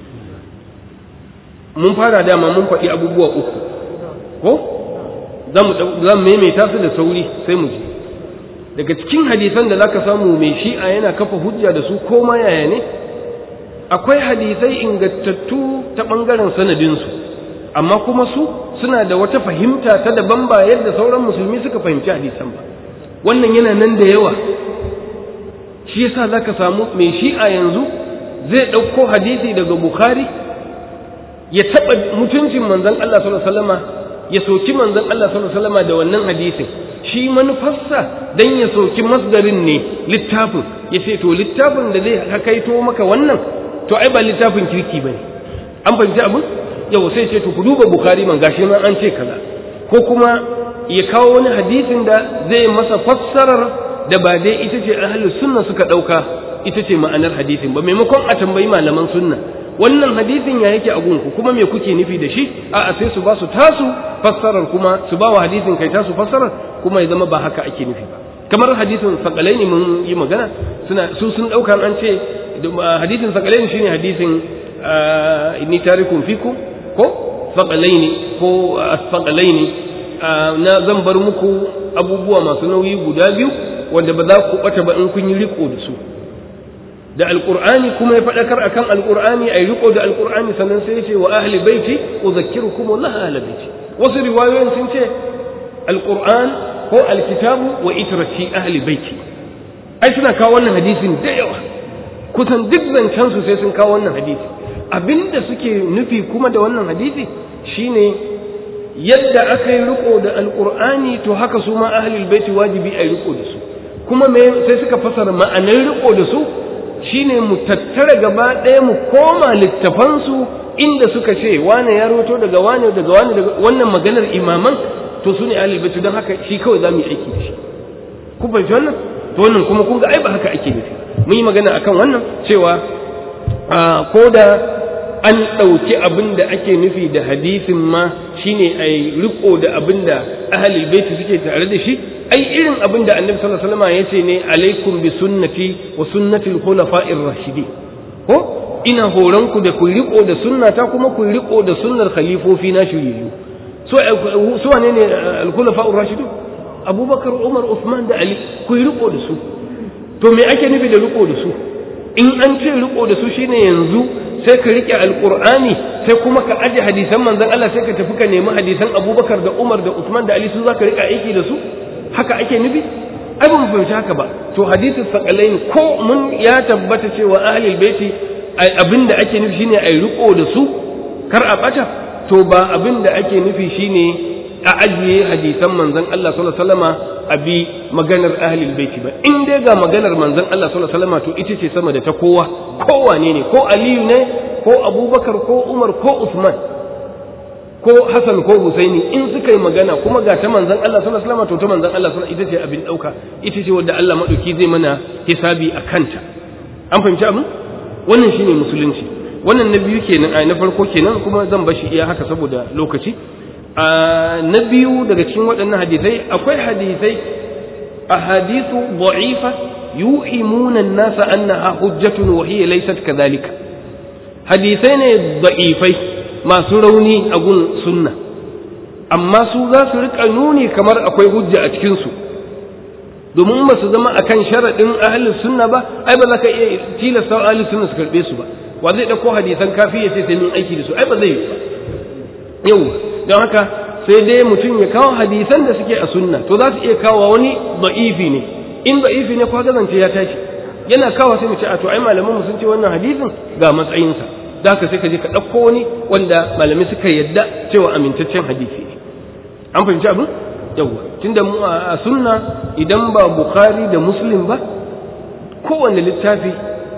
mun fara dama mun faɗi abubuwa uku ko za mu maimaita su da sauri sai mu ji daga cikin hadisan da zaka samu mai shi'a yana kafa hujja da su ko ma yaya ne akwai hadisai ingantattu ta ɓangaren sanadinsu amma kuma su suna da wata fahimta ta daban ba yadda sauran musulmi suka fahimci hadisan ba wannan yana nan da yawa shi yasa zaka samu mai shi'a yanzu zai ɗauko hadisi daga bukhari ya taɓa mutuncin manzon Allah sallallahu alaihi wasallama ya soki manzon Allah sallallahu alaihi wasallama da wannan hadisin shi manufarsa dan ya soki masdarin ne littafin ya ce to littafin da zai hakaito maka wannan to ai ba littafin kirki bane an fahimci abin yau sai ce to ku duba bukhari man gashi nan an ce kaza ko kuma ya kawo wani hadisin da zai masa fassarar da ba dai ita ce ahlus sunna suka dauka ita ce ma'anar hadisin ba maimakon a tambayi malaman sunna wannan hadisin ya yake a gunku kuma me kuke nufi da shi a'a sai su ba su tasu fassarar kuma su ba wa hadisin kai tasu fassarar kuma ya zama ba haka ake nufi ba kamar hadisin sakalaini mun yi magana suna su sun dauka an ce hadisin sakalaini shine hadisin inni tarikum fikum ko sakalaini ko asfaqalaini na zan bar muku abubuwa masu nauyi guda biyu wanda ba za ku bata ba in kun yi riko da su da alqur'ani kuma ya faɗakar akan alqur'ani ai riko da alqur'ani sannan sai ya ce wa ahli baiti udhakkirukum Allah ahli baiti wasu riwayoyin sun ce alqur'an ko alkitabu wa itrati ahli baiti ai suna kawo wannan hadisin da yawa kusan duk zancen su sai sun kawo wannan hadisi abinda suke nufi kuma da wannan hadisi shine yadda aka yi riko da alqur'ani to haka su ma ahli baiti wajibi ai riko da su kuma me sai suka fasara ma'anar riko da su shine mu tattara gaba ɗaya mu koma littafansu inda suka ce wane ya roto daga wane daga wane daga wannan maganar imaman to su ne ahlul bait don haka shi kawai za mu yi aiki da shi ku fahimci wannan to wannan kuma kun ga ai ba haka ake nufi mun yi magana akan wannan cewa ko da an ɗauki abin da ake nufi da hadisin ma shine ai riko da abin da ahlul bait suke tare da shi ai irin abin da annabi sallallahu alaihi wasallam yace ne alaikum bi sunnati wa sunnati al-khulafa'ir rashidin ko ina horon ku da ku riko da sunnata kuma ku riko da sunnar khalifofi na shiriyu so so wane ne al-khulafa'ur rashidun abubakar umar usman da ali ku riko da su to me ake nufi da riko da su in an ce riko da su shine yanzu sai ka rike alqur'ani sai kuma ka aje hadisan manzon Allah sai ka tafi ka nemi hadisan abubakar da umar da usman da ali su zaka rika aiki da su haka ake nufi ai ba mu fahimci haka ba to hadithu sakalain ko mun ya tabbata cewa ahlul baiti abinda ake nufi shine ai riko da su kar a bata to ba abinda ake nufi shine a ajiye hadisan manzon Allah sallallahu alaihi wasallama a bi maganar ahlul baiti ba in dai ga maganar manzon Allah sallallahu alaihi wasallama to ita ce sama da ta kowa kowane ne ko Aliyu ne ko Abubakar ko Umar ko Usman ko Hassan ko Husaini in suka yi magana kuma ga ta manzon Allah sallallahu alaihi wasallam to ta manzon Allah sallallahu ita ce abin dauka ita ce wanda Allah madauki zai mana hisabi a kanta an fahimci abin wannan shine musulunci wannan na biyu kenan a na farko kenan kuma zan bashi iya haka saboda lokaci a na biyu daga cikin waɗannan hadisai akwai hadisai ahadithu da'ifa yu'imuna an-nasa annaha hujjatun wa hiya laysat kadhalika hadisai ne da'ifai masu rauni a gun sunna amma su za su rika nuni kamar akwai hujja a cikinsu domin ba su zama akan sharaɗin ahlus sunna ba ai ba za ka iya tilasta ahlus sunna su karɓe su ba wa zai ɗauko hadisan kafi ya ce sai mun aiki da su ai ba zai yi ba yau don haka sai dai mutum ya kawo hadisan da suke a sunna to za su iya kawo wani da'ifi ne in da'ifi ne kwa gazance ya tashi yana kawo sai mu ce a to ai malaman mu sun ce wannan hadisin ga matsayinsa da haka sai ka je ka ɗauko wani wanda malamai suka yadda cewa amintaccen hadisi ne an fahimci abin yawwa tunda mu a sunna idan ba bukhari da muslim ba kowanne littafi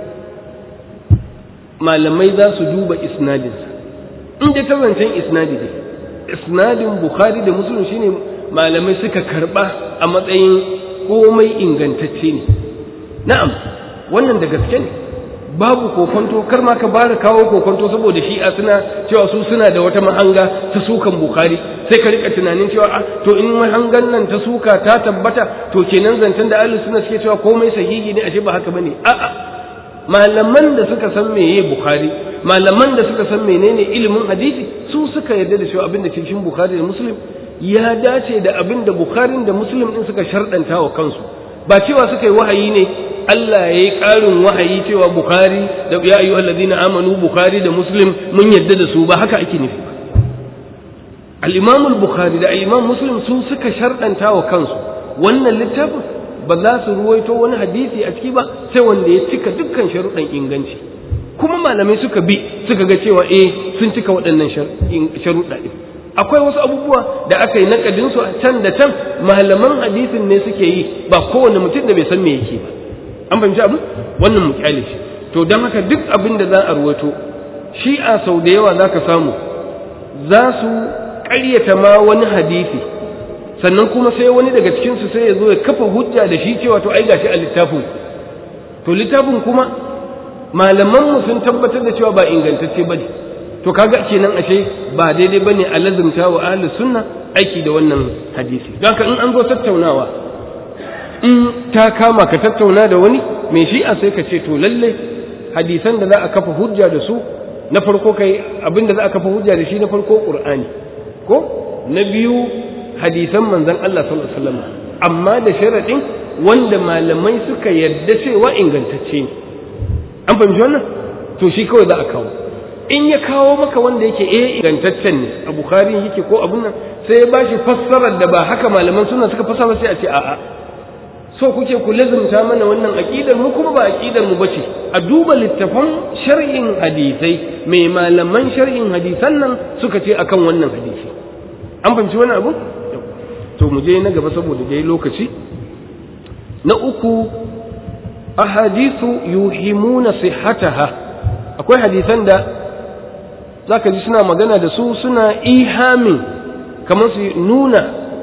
malamai za su duba isnadinsa in dai ta zancen isnadi ne isnadin bukhari da muslim shine malamai suka karba a matsayin komai ingantacce ne na'am wannan da gaske ne babu kokonto kar ma ka bara kawo kokonto saboda shi a suna cewa su suna da wata mahanga ta sukan bukhari sai ka rika tunanin cewa a to in mahangan nan ta suka ta tabbata to kenan zancen da ahlus sunna suke cewa komai sahihi ne ashe ba haka bane a'a malaman da suka san meye bukhari malaman da suka san menene ilimin hadisi su suka yarda da cewa abin da ke cikin bukhari da muslim ya dace da abin da bukhari da muslim din suka sharɗanta wa kansu ba cewa suka yi wahayi ne Allah ya yi ƙarin wahayi cewa bukhari da ya ayyuhal ladina amanu bukhari da muslim mun yarda da su ba haka ake nufi ba al-imam al-bukhari da al-imam muslim su suka sharɗanta wa kansu wannan littafin ba za su ruwaito wani hadisi a ciki ba sai wanda ya cika dukkan sharuɗan inganci kuma malamai suka bi suka ga cewa eh sun cika waɗannan sharuɗa ɗin akwai wasu abubuwa da aka yi nakadin su a can da can malaman hadisin ne suke yi ba kowane mutum da bai san me yake ba an fahimci abu wannan mu kyale shi to don haka duk abin da za a ruwaito shi'a sau da yawa za ka samu za su ƙaryata ma wani hadisi sannan kuma sai wani daga cikinsu sai ya zo ya kafa hujja da shi cewa to ai gashi a littafin to littafin kuma malamanmu sun tabbatar da cewa ba ingantacce bane to kaga kenan ashe ba daidai bane a lazumta wa ahlus sunna aiki da wannan hadisi don haka in an zo tattaunawa in ta kama ka tattauna da wani mai shi'a sai ka ce to lalle hadisan da za a kafa hujja da su na farko kai abin da za a kafa hujja da shi na farko qur'ani ko na biyu hadisan manzon Allah sallallahu alaihi wasallam amma da sharadin wanda malamai suka yarda cewa ingantacce ne an fahimci wannan to shi kawai za a kawo in ya kawo maka wanda yake eh ingantaccen ne a bukhari yake ko abun nan sai ya bashi fassarar da ba haka malaman suna suka fassara sai a ce a'a so kuke ku lazumta mana wannan aqidar mu kuma ba aqidar mu bace a duba littafan shar'in hadisai mai malaman shar'in hadisan nan suka ce akan wannan hadisi an fahimci wani abu to mu je na gaba saboda dai lokaci na uku ahadithu yuhimuna sihhataha akwai hadisan da zaka ji suna magana da su suna ihamin kamar su nuna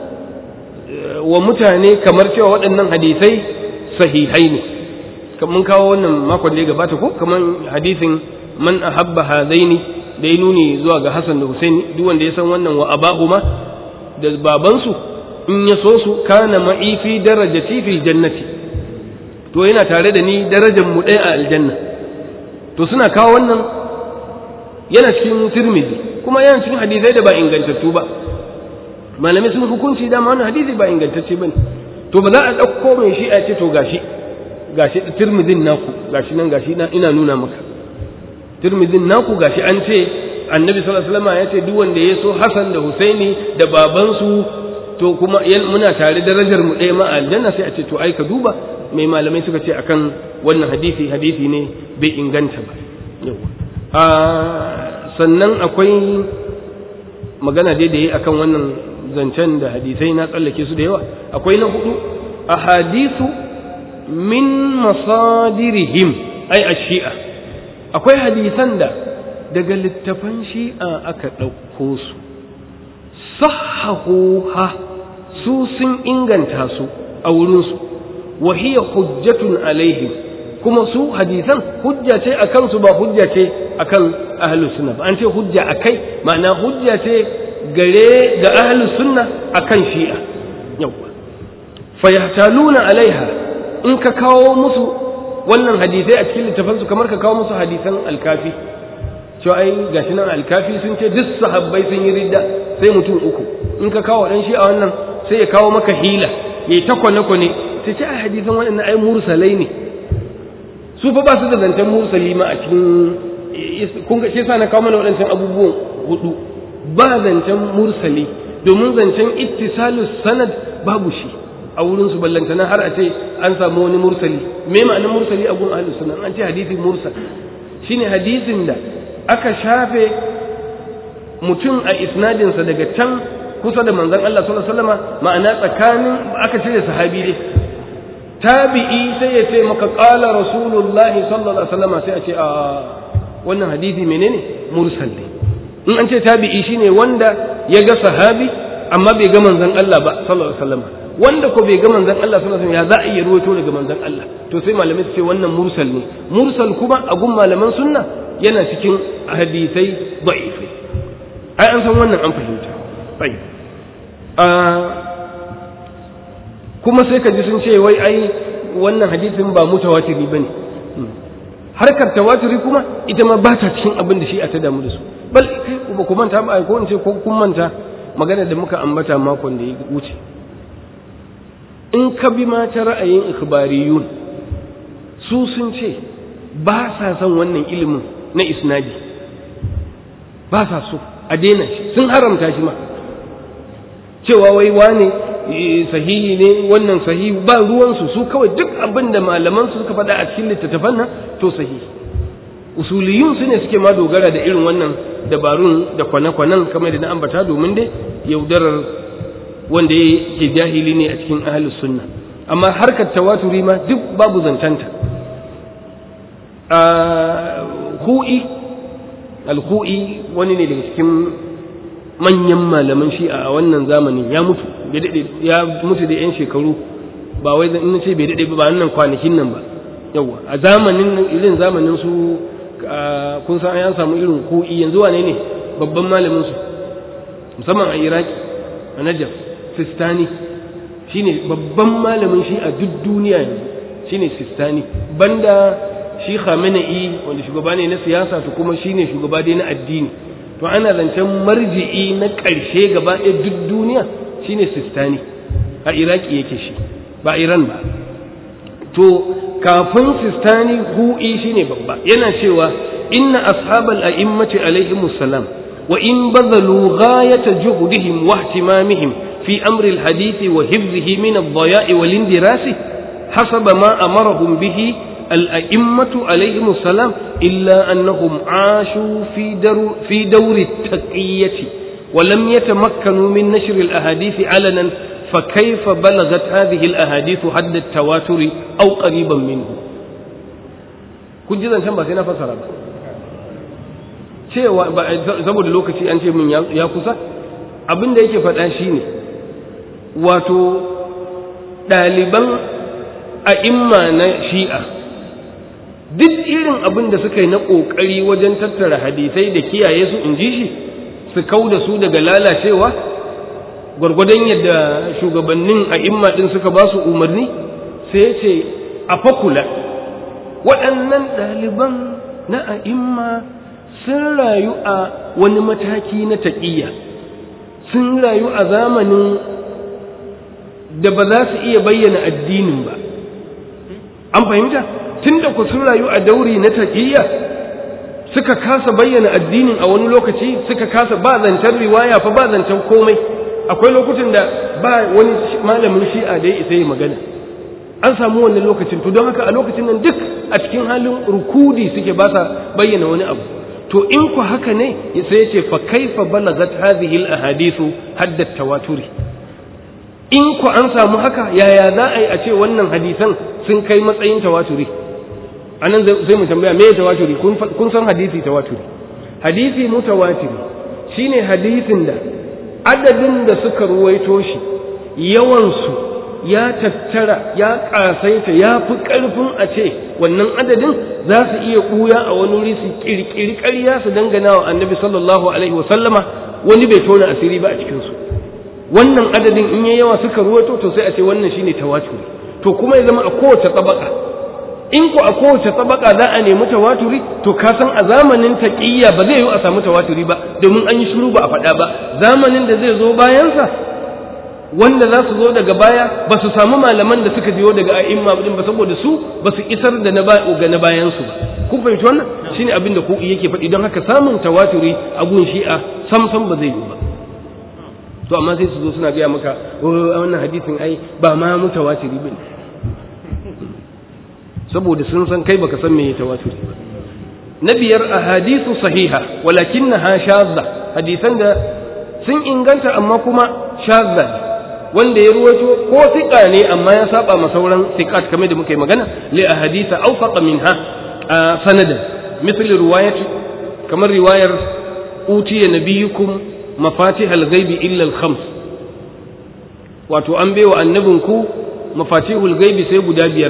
wa mutane kamar cewa waɗannan hadisai sahihai ne mun kawo wannan makon da ya gabata ko kamar hadisin man ahabba hadaini da ya nuni zuwa ga Hassan da Husaini duk wanda ya san wannan wa abahuma da babansu in ya so su kana ma'i fi darajati fil jannati to yana tare da ni darajar mu ɗaya a aljanna to suna kawo wannan yana cikin tirmidhi kuma yana cikin hadisai da ba ingantattu ba malamai sun hukunci dama wannan hadisi ba ingantacce bane to ba za a ɗauko mai shi a ce to gashi gashi tirmidhin naku gashi nan gashi na ina nuna maka tirmidhin naku gashi an ce annabi sallallahu alaihi wasallam ya ce duk wanda ya so Hassan da Husaini da babansu to kuma muna tare darajar mu ɗaya ma aljanna sai a ce to ai ka duba mai malamai suka ce akan wannan hadisi hadisi ne bai inganta ba a sannan akwai magana dai da yi akan wannan zancen da hadisai na tsallake su da yawa akwai na hudu a hadisu min masadirihim ai a shi'a akwai hadisan da daga littafan shi'a aka ɗauko su sahahuha su sun inganta su a wurinsu wa hiya hujjatun alaihim kuma su hadisan hujja ce a kansu ba hujja ce akan ahlus sunna ba an ce hujja akai ma'ana hujja ce gare ga ahlus sunna akan shi'a yawa fayahtaluna alaiha in ka kawo musu wannan hadisai a cikin littafansu kamar ka kawo musu hadisan alkafi cewa ai gashi nan alkafi sun ce duk sahabbai sun yi ridda sai mutum uku in ka kawo dan shi'a wannan sai ya kawo maka hila yayi ta kwane kwane sai ce ai hadisan waɗannan ai mursalai ne su fa ba su da zancen mursali ma a cikin kun ga shi yasa na kawo mana waɗancan abubuwan hudu ba zancen mursali domin zancen ittisalus sanad babu shi a wurin su ballantana har a ce an samu wani mursali me ma'anar mursali a gun ahlus sunna an ce hadisi mursal shine hadisin da aka shafe mutum a isnadinsa daga can kusa da manzon Allah sallallahu alaihi wasallam ma'ana tsakanin aka cire sahabi dai tabi'i sai ya ce maka qala rasulullahi sallallahu alaihi wasallam sai a ce a wannan hadisi menene mursal ne in an ce tabi'i shine wanda ya ga sahabi amma bai ga manzon Allah ba sallallahu alaihi wasallam wanda ko bai ga manzon Allah sallallahu alaihi wasallam ya za a iya ruwaito daga manzon Allah to sai malamai su ce wannan mursal ne mursal kuma a gun malaman sunna yana cikin hadisai da'ifai ai an san wannan an fahimta bai kuma sai ka ji sun ce wai ai wannan hadisin ba mutawatiri bane harkar tawaturi kuma ita ma ba ta cikin abin da shi a ta damu da su bal kai ba ku manta ba ko in ce ko kun manta magana da muka ambata makon da ya wuce in ka bi ma ta ra'ayin ikhbariyun su sun ce ba sa son wannan ilimin na isnadi ba sa so a daina shi sun haramta shi ma cewa wai wane sahihi ne wannan sahihi ba ruwansu su kawai duk abin da malaman su suka faɗa a cikin littattafan nan to sahihi usuliyun su ne suke ma dogara da irin wannan dabarun da kwane-kwanen kamar da na ambata domin dai yaudarar wanda yake jahili ne a cikin ahlus sunna amma harkar tawaturi ma duk babu zancanta a hu'i al-hu'i wani ne daga cikin manyan malaman shi'a a wannan zamanin ya mutu ya mutu da 'yan shekaru ba wai in ce bai daɗe ba wannan kwanakin nan ba yawa a zamanin irin zamanin su kun san an samu irin ku'i yanzu wane ne babban malamin su musamman a iraki a najaf sistani shine babban malamin shi a duk duniya yanzu shine sistani banda shi khamenei wanda shugaba ne na siyasa to kuma shine shugaba dai na addini to ana zancen marji'i na ƙarshe gaba ɗaya duk duniya shine sistani a iraki yake shi ba iran ba to kafin sistani hu'i shine babba yana cewa inna ashabal a'immati alaihimus salam wa in bazalu ghayata juhdihim wa ihtimamihim fi amri alhadith wa hifdhihi min ad-daya'i wal indirasi hasaba ma amarahum bihi الأئمة عليهم السلام إلا أنهم عاشوا في, در في دور التقية ولم يتمكنوا من نشر الأحاديث علنا فكيف بلغت هذه الأحاديث حد التواتر أو قريبا منه kun ji zancen ba sai na fasara ba cewa saboda lokaci an ce min ya kusa abin da yake faɗa shine wato ɗaliban a'imma na shi'a duk irin abin da suka yi na ƙoƙari wajen tattara hadisai da kiyaye su in ji shi su kau da su daga lalacewa gwargwadon yadda shugabannin a imma ɗin suka ba su umarni sai ce a fakula waɗannan ɗaliban na a'imma sun rayu a wani mataki na taƙiyya sun rayu a zamanin da ba za su iya bayyana addinin ba an fahimta tun da ku sun rayu a dauri na taƙiyya suka kasa bayyana addinin a wani lokaci suka kasa ba zancen riwaya fa ba zancen komai akwai lokutan da ba wani malamin shi'a da ya isa yi magana an samu wannan lokacin to don haka a lokacin nan duk a cikin halin rukudi suke ba sa bayyana wani abu to in ku haka ne sai ya ce fa kaifa balagat hadhihi al ahadithu haddat tawaturi in ku an samu haka yaya za a yi a ce wannan hadisan sun kai matsayin tawaturi a nan sai mu tambaya me tawaturi kun san hadisi tawaturi hadisi mutawatiri shine hadisin da adadin da suka ruwaito shi yawansu ya tattara ya kasaita ya fi ƙarfin a ce wannan adadin za su iya ɓuya a wani wuri su ƙirƙiri ƙarya su dangana wa annabi sallallahu alaihi wasallama wani bai tona asiri ba a cikinsu wannan adadin in ya yawa suka ruwaito to sai a ce wannan shine tawaturi to kuma ya zama a kowace tsabaka in ku a kowace tsabaka za a nemi tawaturi to ka san a zamanin taqiyya ba zai yi a samu tawaturi ba domin an yi shiru ba a faɗa ba zamanin da zai zo bayansa wanda za su zo daga baya ba su samu malaman da suka biyo daga a'imma din ba saboda su ba su isar da na ga na bayan su ba kun fahimci wannan shine abin da ku yake faɗi don haka samun tawaturi a gun shi'a sam sam ba zai yi ba to amma sai su zo suna gaya maka wannan hadisin ai ba ma mutawatiri bane saboda sun san kai baka san me tawaturi ba na biyar ahadithu sahiha walakinnaha shadda hadisan da sun inganta amma kuma shadda wanda ya ruwaito ko siƙa ne amma ya saba ma sauran siƙat kamar da muka yi magana li ahaditha awfaqa minha sanadan misali riwayat kamar riwayar utiya nabiyukum mafatihal ghaibi illa al khams wato an baiwa annabinku mafatihul ghaibi sai guda biyar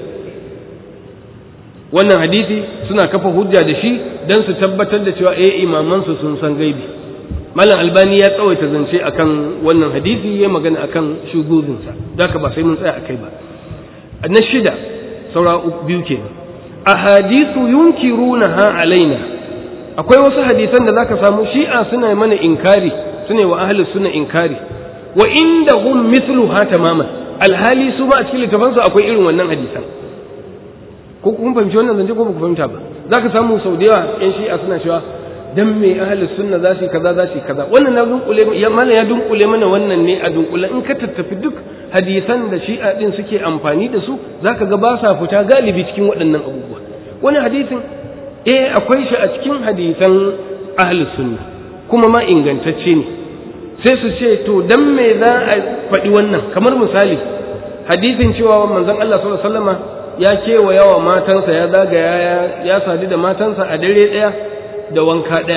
wannan hadisi suna kafa hujja da shi dan su tabbatar da cewa eh imamansu sun san gaibi malam albani ya tsawaita zance akan wannan hadisi ya magana akan shuguzinsa da ba sai mun tsaya akai ba na shida saura biyu kenan ahadithu yunkirunaha alaina akwai wasu hadisan da zaka samu shi'a suna mana inkari suna wa ahli sunna inkari wa indahum mithluha tamaman alhali su ma a cikin littafansu akwai irin wannan hadisan ko kun fahimci wannan zance ko ba ku fahimta ba zaka samu sau da yawa yan shi'a suna cewa dan me ahli sunna za su kaza za su kaza wannan na dunkule ya mana ya dunkule mana wannan ne a dunkule in ka tattafi duk hadisan da shi'a din suke amfani da su zaka ga ba sa fita galibi cikin waɗannan abubuwa wani hadisin eh akwai shi a cikin hadisan ahli sunna kuma ma ingantacce ne sai su ce to dan me za a faɗi wannan kamar misali hadisin cewa manzon Allah sallallahu alaihi wasallama ya kewaya wa matansa ya zagaya ya sadu da matansa a dare ɗaya da wanka ɗaya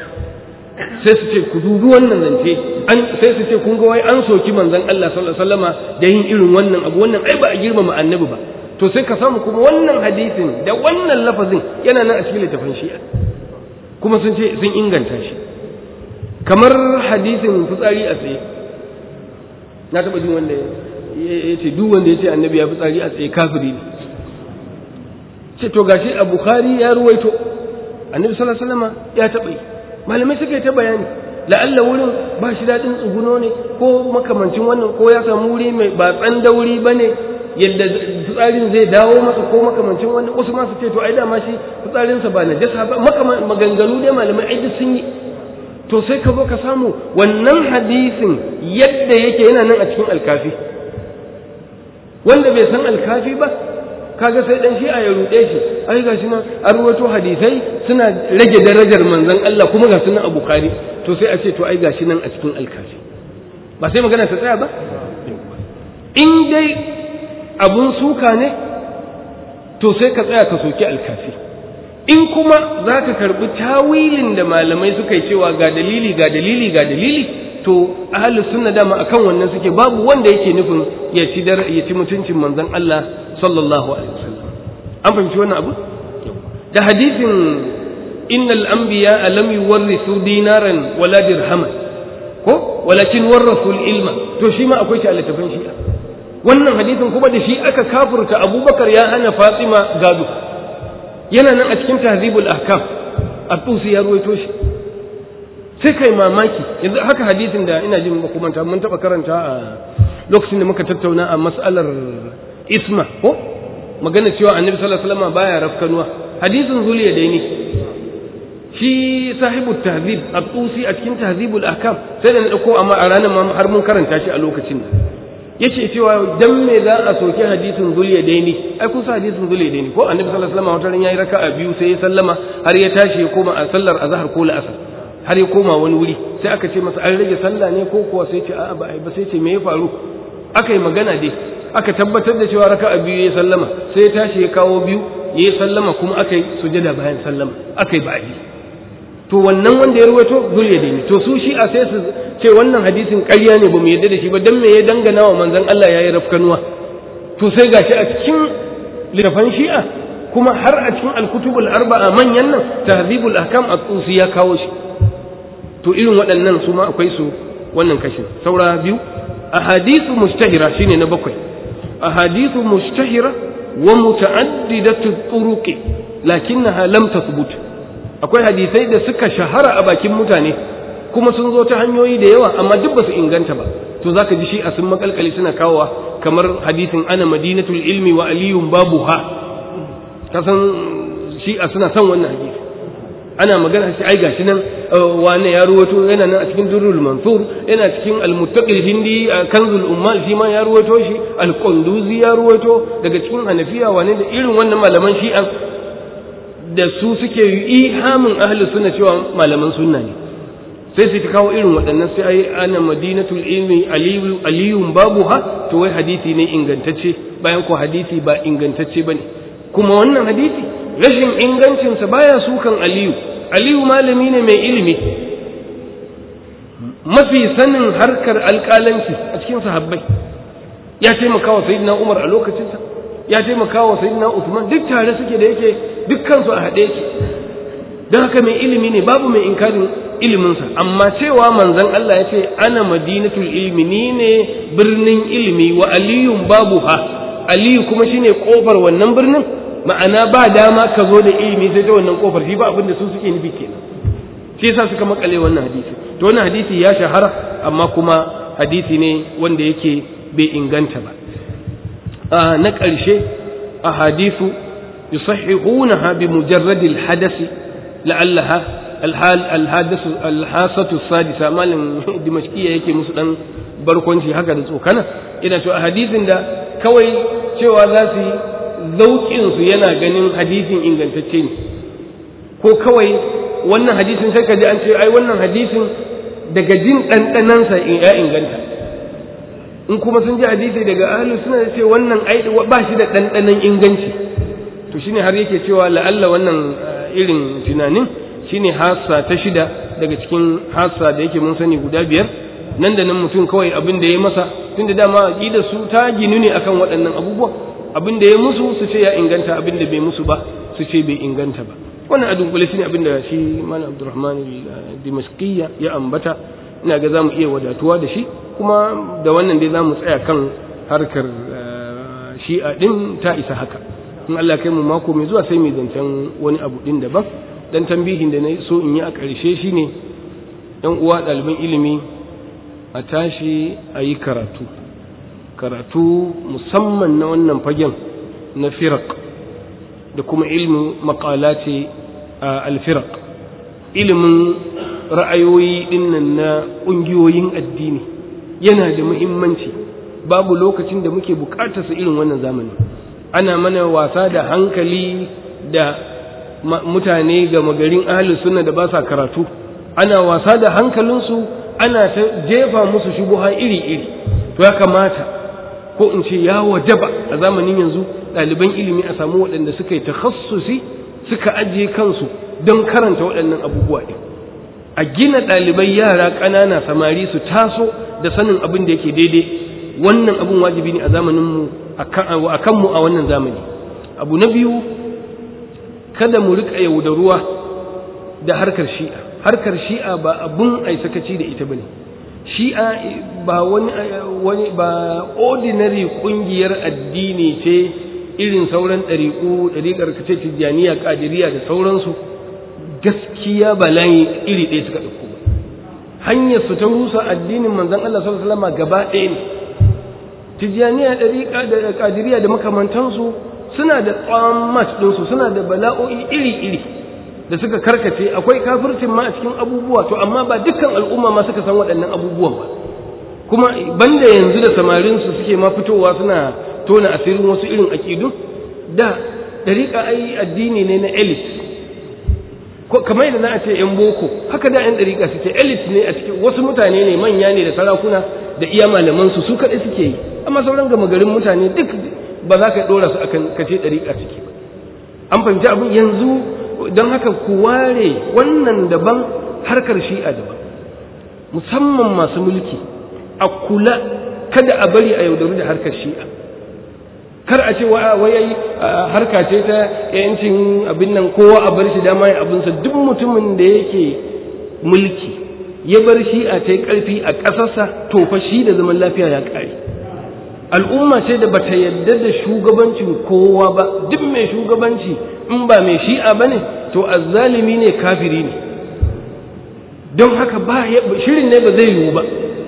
sai su ce ku dubi wannan zance an sai su ce kun ga wai an soki manzon Allah sallallahu alaihi wasallama da yin irin wannan abu wannan ai ba a girmama annabi ba to sai ka samu kuma wannan hadisin da wannan lafazin yana nan a cikin littafin shi'a kuma sun ce sun inganta shi kamar hadisin fitsari a tsaye na taɓa jin wanda ya ce duk wanda ya ce annabi ya fitsari a tsaye kafiri ne ce to gashi a bukhari ya ruwaito annabi sallallahu alaihi wasallam ya taɓa yi malamai suka yi ta bayani la'alla wurin ba shi daɗin tsuguno ne ko makamancin wannan ko ya samu wuri mai ba tsan dauri ba ne yadda fitsarin zai dawo masa ko makamancin wannan wasu ma su ce to ai dama shi fitsarinsa ba najasa ba maganganu dai malamai ai duk sun yi to sai ka zo ka samu wannan hadisin yadda yake yana nan a cikin alkafi wanda bai san alkafi ba kaga sai dan shi'a ya ruɗe shi ai gashi nan an ruwato hadisai suna rage darajar manzon Allah kuma ga sunan a Bukhari to sai a ce to ai gashi nan a cikin alkafi ba sai magana ta tsaya ba in dai abun suka ne to sai ka tsaya ka soki alkafi in kuma za ka karɓi tawilin da malamai suka yi cewa ga dalili ga dalili ga dalili to ahalus sunna dama akan wannan suke babu wanda yake nufin ya ci ya ci mutuncin manzon Allah sallallahu alaihi wasallam an fahimci wannan abu da hadisin innal anbiya lam yuwarrisu dinaran wala dirhaman ko walakin warrasu ilma to shi ma akwai shi a littafin shi'a wannan hadisin kuma da shi aka kafurta abubakar ya hana fatima gado yana nan a cikin tahzibul ahkam at-tusi ya ruwaito shi sai kai mamaki yanzu haka hadisin da ina jin ba kuma mun taba karanta a lokacin da muka tattauna a mas'alar isma ko magana cewa annabi sallallahu alaihi wasallam baya rafkanuwa hadisin zuliya dai ne shi sahibu tahzib at-tusi a cikin tahzibul ahkam sai da na dauko amma a ranar ma har mun karanta shi a lokacin nan yace cewa dan me za a soke hadisin zuliya daini ai kun sa hadisin zuliya daini ko annabi sallallahu alaihi wasallam wata ran yayi raka'a biyu sai ya sallama har ya tashi ya koma a sallar azhar ko la'asar har ya koma wani wuri sai aka ce masa an rage sallah ne ko kuwa sai ce a'a ba ai ba sai ce me ya faru aka yi magana dai aka tabbatar da cewa raka'a biyu ya sallama sai ya tashi ya kawo biyu ya sallama kuma aka yi sujada bayan sallama aka yi ba'adi to wannan wanda ya ruwaito zuliya daini to su shi a sai su ce wannan hadisin ƙarya ne ba mu yarda da shi ba dan me ya dangana wa manzon Allah yayi rafkanuwa to sai gashi a cikin littafan shi'a kuma har a cikin al-kutubul arba'a manyan nan tahzibul ahkam at-tusi ya kawo shi to irin waɗannan su ma akwai su wannan kashin saura biyu ahadithu mustahira shine na bakwai ahadithu mustahira wa muta'addidatu turuqi lakinnaha lam tathbut akwai hadisai da suka shahara a bakin mutane kuma sun zo ta hanyoyi da yawa amma duk ba su inganta ba to zaka ji shi a sun makalkale suna kawowa kamar hadisin ana madinatul ilmi wa aliyun babuha ka san shi a suna son wannan hadisi ana magana shi ai gashi nan wane ya ruwato yana nan a cikin durrul mansur yana cikin al-muttaqil hindi kanzul ummal shi ma ya ruwato shi al-qunduzi ya ruwato daga cikin hanafiya wane da irin wannan malaman shi'a da su suke ihamin ahli sunna cewa malaman sunna ne sai su ta kawo irin waɗannan sai ai ana madinatul ilmi aliyu aliyun babuha to wai hadisi ne ingantacce bayan ko hadisi ba ingantacce bane kuma wannan hadisi rashin ingancinsa baya sukan aliyu aliyu malami ne mai ilimi mafi sanin harkar alƙalanci a cikin sahabbai ya taimaka wa sayyidina umar a lokacinsa ya taimaka wa sayyidina usman duk tare suke da yake dukkansu a haɗe yake don haka mai ilimi ne babu mai inkarin iliminsa amma cewa manzon Allah ya ce ana madinatul ilmi ni ne birnin ilimi wa aliyun babu ha aliyu kuma shine kofar wannan birnin ma'ana ba dama ka zo da ilimi sai ta wannan kofar shi ba abin da su suke nufi kenan shi yasa suka makale wannan hadisi to wannan hadisi ya shahara amma kuma hadisi ne wanda yake bai inganta ba na ƙarshe a hadisu yusahihunaha bi mujarradil hadasi la'allaha alhal alhadasu alhasatu sadisa malin dimashkiya yake musu dan barkwanci haka da tsokana ina cewa hadisin da kawai cewa za su yi zauƙinsu yana ganin hadisin ingantacce ne ko kawai wannan hadisin sai ka ji an ce ai wannan hadisin daga jin ɗanɗanansa ya inganta in kuma sun ji hadisi daga ahlu suna ce wannan ai ba shi da ɗanɗanan inganci to shine har yake cewa la'alla wannan irin tunanin shine hassa ta shida daga cikin hassa da yake mun sani guda biyar nan da nan mutum kawai abin da ya masa tunda dama aqidar su ta ginu ne akan waɗannan abubuwa abin da ya musu su ce ya inganta abin da bai musu ba su ce bai inganta ba wannan a dunkule shine abin da shi malam abdurrahman dimashqiyya ya ambata ina ga zamu iya wadatuwa da shi kuma da wannan dai zamu tsaya kan harkar shi'a din ta isa haka in Allah kai mu mako mai zuwa sai mu zancen wani abu din daban dan tambihin da na so in yi a ƙarshe shine yan uwa ɗaliban ilimi a tashi a yi karatu karatu musamman na wannan fagen na firak da kuma ilmin makalati a alfirak ilimin ra'ayoyi dinnan na ƙungiyoyin addini yana da muhimmanci babu lokacin da muke buƙatarsa irin wannan zamani ana mana wasa da hankali da mutane ga magarin ahalin sunna da ba sa karatu ana wasa da hankalinsu ana ta jefa musu shubuha iri-iri to ya kamata ko in ce ya wajaba a zamanin yanzu ɗaliban ilimi a samu waɗanda suka yi takhassusi suka ajiye kansu don karanta waɗannan abubuwa ɗin a gina ɗalibai yara ƙanana samari su taso da sanin abin da yake daidai wannan abin wajibi ne a zamaninmu a kanmu a wannan zamani abu na biyu kada mu riƙa yaudaruwa da harkar shi'a harkar shi'a ba abun ai sakaci da ita bane shi'a ba wani wani ba ordinary kungiyar addini ce irin sauran ɗariƙu ɗariƙar kace tijjaniya ƙadiriya da sauransu gaskiya ba layi iri ɗaya suka ɗauko ba hanyar su ta rusa addinin manzon Allah sallallahu alaihi wasallam gaba ɗaya ne tijjaniya ɗariƙa da ƙadiriya da makamantansu suna da tsammat ɗinsu suna da bala'o'i iri-iri da suka karkace akwai kafircin ma a cikin abubuwa to amma ba dukkan al'umma ma suka san waɗannan abubuwan ba kuma banda yanzu da samarinsu suke ma fitowa suna tona asirin wasu irin aƙidu da ɗariƙa ai addini ne na elite ko kamar yadda na ce yan boko haka da yan ɗariƙa suke elite ne a cikin wasu mutane ne manya ne da sarakuna da iya malaman su su kaɗai suke yi amma sauran gama garin mutane duk ba za ka ɗora su akan kace ɗariƙa suke ba an fahimci abin yanzu don haka ku ware wannan daban harkar shi'a daban musamman masu mulki a kula kada a bari a yaudaru da harkar shi'a kar a ce wai harka ce ta yancin abin nan kowa a bar shi dama ya abinsa duk mutumin da yake mulki ya bar shi'a ta yi ƙarfi a ƙasarsa to fa shi da zaman lafiya ya ƙare al'umma ce da bata yadda da shugabancin kowa ba duk mai shugabanci in ba mai shi'a ba ne to azzalimi ne kafiri ne don haka ba shirin ne ba zai yiwu ba su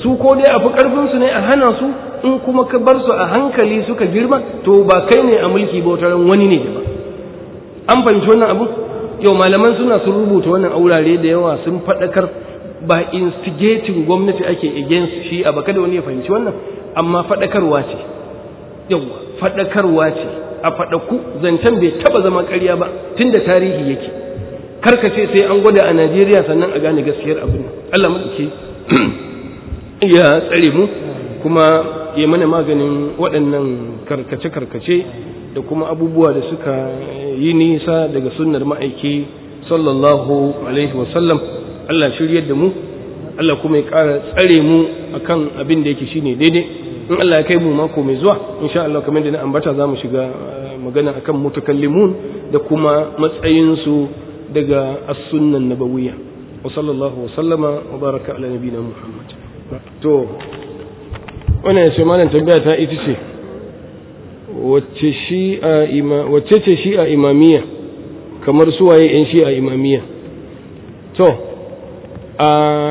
su ko dai a fi ƙarfinsu ne a hana su in kuma ka bar su a hankali suka girma to ba kai ne a mulki ba wata wani ne ba an fahimci wannan abu yau malaman suna sun rubuta wannan aurare da yawa sun faɗakar ba instigating gwamnati ake against shi a baka da wani ya fahimci wannan amma faɗakarwa ce yau faɗakarwa ce a faɗaku zancen bai taɓa zama ƙarya ba tun da tarihi yake karka ce sai an gwada a najeriya sannan a gane gaskiyar abin allah maɗauki ya tsare mu kuma ya mana maganin waɗannan karkace-karkace da kuma abubuwa da suka yi nisa daga sunnar ma'aiki sallallahu alaihi wasallam Allah shiryar da mu Allah kuma ya ƙara tsare mu akan abin da yake shine daidai in Allah ya kai mu mako mai zuwa insha Allah kamar da na ambata za mu shiga magana akan mutakallimun da kuma matsayinsu daga as-sunnan nabawiyya wa sallallahu wa sallama wa baraka ala nabiyina Muhammad to wannan ya ce malam tambaya ta ita ce wacce shi'a ima wacce ce shi'a imamiyya kamar suwaye yan shi'a imamiyya to a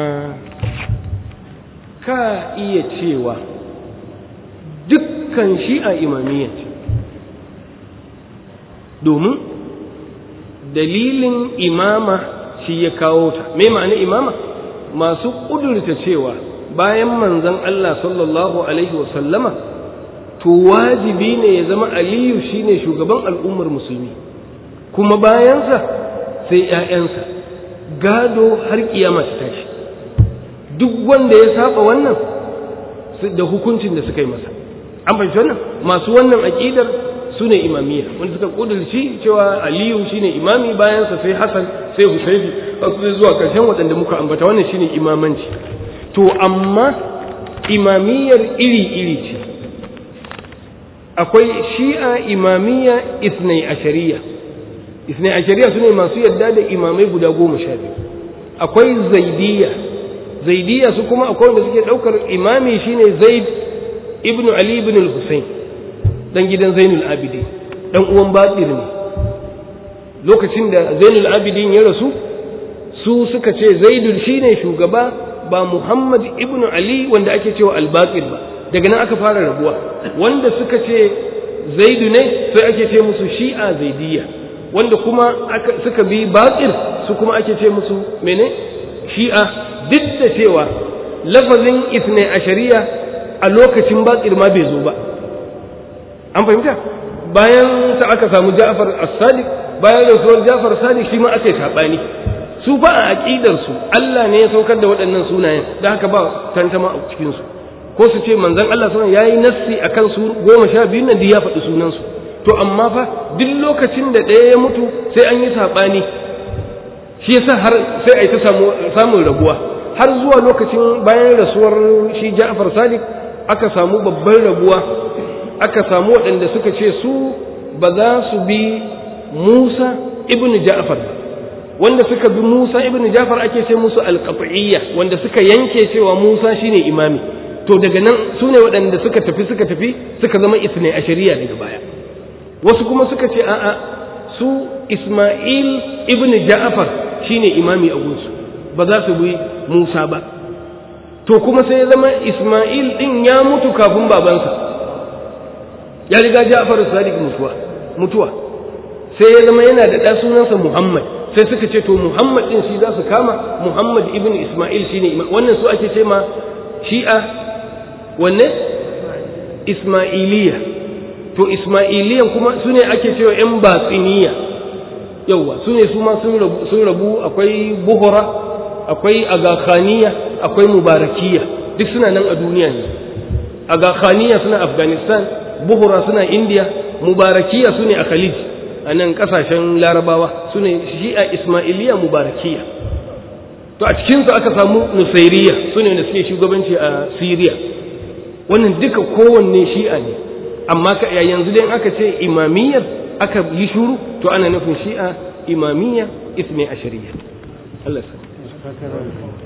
ka iya cewa dukkan shi'a imamiyya ce domin dalilin imama shi ya kawo ta me ma'ana imama masu ƙudurta cewa bayan manzon Allah sallallahu alaihi wasallama to wajibi ne ya zama aliyu shine shugaban al'ummar musulmi kuma bayansa sai ‘ya'yansa gado har kiyama ta tashi duk wanda ya saba wannan da hukuncin da suka yi masa an fahimci wannan masu wannan aƙidar su ne imamiyya wanda suka ƙudurci cewa aliyu shine imami bayansa sai hassan sai husaifi sai zuwa ƙarshen waɗanda muka ambata wannan shine imamanci to amma imamiyyar iri-iri ce akwai shi'a imamiyya isnai ashariya isnai ashariya su ne masu yadda da imamai guda goma sha biyu akwai zaidiyya zaidiyya su kuma akwai wanda suke ɗaukar imami shine zaid ibn ali ibn al-husayn dan gidan zainul abidin dan uwan batir ne lokacin da zainul abidin ya rasu su suka ce zaidul shine shugaba ba muhammad ibn ali wanda ake cewa al-baqir ba daga nan aka fara rabuwa wanda suka ce zaidu ne sai ake ce musu shi'a zaidiyya wanda kuma suka bi baƙir su kuma ake ce musu mene shi'a duk da cewa lafazin isne a shari'a a lokacin baƙir ma bai zo ba an fahimta bayan sa aka samu ja'far as-sadiq bayan rasuwar ja'far sadiq shi ma aka yi saɓani su ba a aƙidarsu Allah ne ya saukar da waɗannan sunayen da haka ba tantama a cikinsu ko su ce manzon Allah sunan yayi nassi akan su goma sha biyu nan ya faɗi sunansu to amma fa duk lokacin da ɗaya ya mutu sai an yi saɓani shi yasa har sai a yi ta samun rabuwa har zuwa lokacin bayan rasuwar shi Ja'far Sadiq aka samu babban rabuwa aka samu waɗanda suka ce su ba za su bi Musa ibn Ja'far wanda suka bi Musa ibn Ja'far ake ce musu alqat'iyya wanda suka yanke cewa Musa shine imami to daga nan su ne waɗanda suka tafi suka tafi suka zama isnai a shari'a daga baya wasu kuma suka ce a'a su isma'il ibn ja'far shine imami a gunsu ba za su bi musa ba to kuma sai ya zama isma'il din ya mutu kafin babansa ya riga ja'far sadiq mutuwa mutuwa sai ya zama yana da ɗa sunansa muhammad sai suka ce to muhammad din shi za su kama muhammad ibn isma'il shine imam wannan su ake ce ma shi'a wanne ismailiya to ismailiyan kuma su ne ake cewa ‘yan batsiniya yauwa su ne su ma sun rabu akwai buhura akwai agakhaniya akwai mubarakiya duk suna nan a duniya ne agakhaniya suna afghanistan buhura suna india mubarakiya su ne a khalid a nan kasashen larabawa su ne shi'a ismailiya mubarakiya to a cikinsu aka samu nusairiya su ne da suke shugabanci a syria wannan duka kowanne shi'a ne amma yanzu dai aka ce imamiyyar aka yi shuru to ana nufin shi'a imamiyya isne a shari'a Allah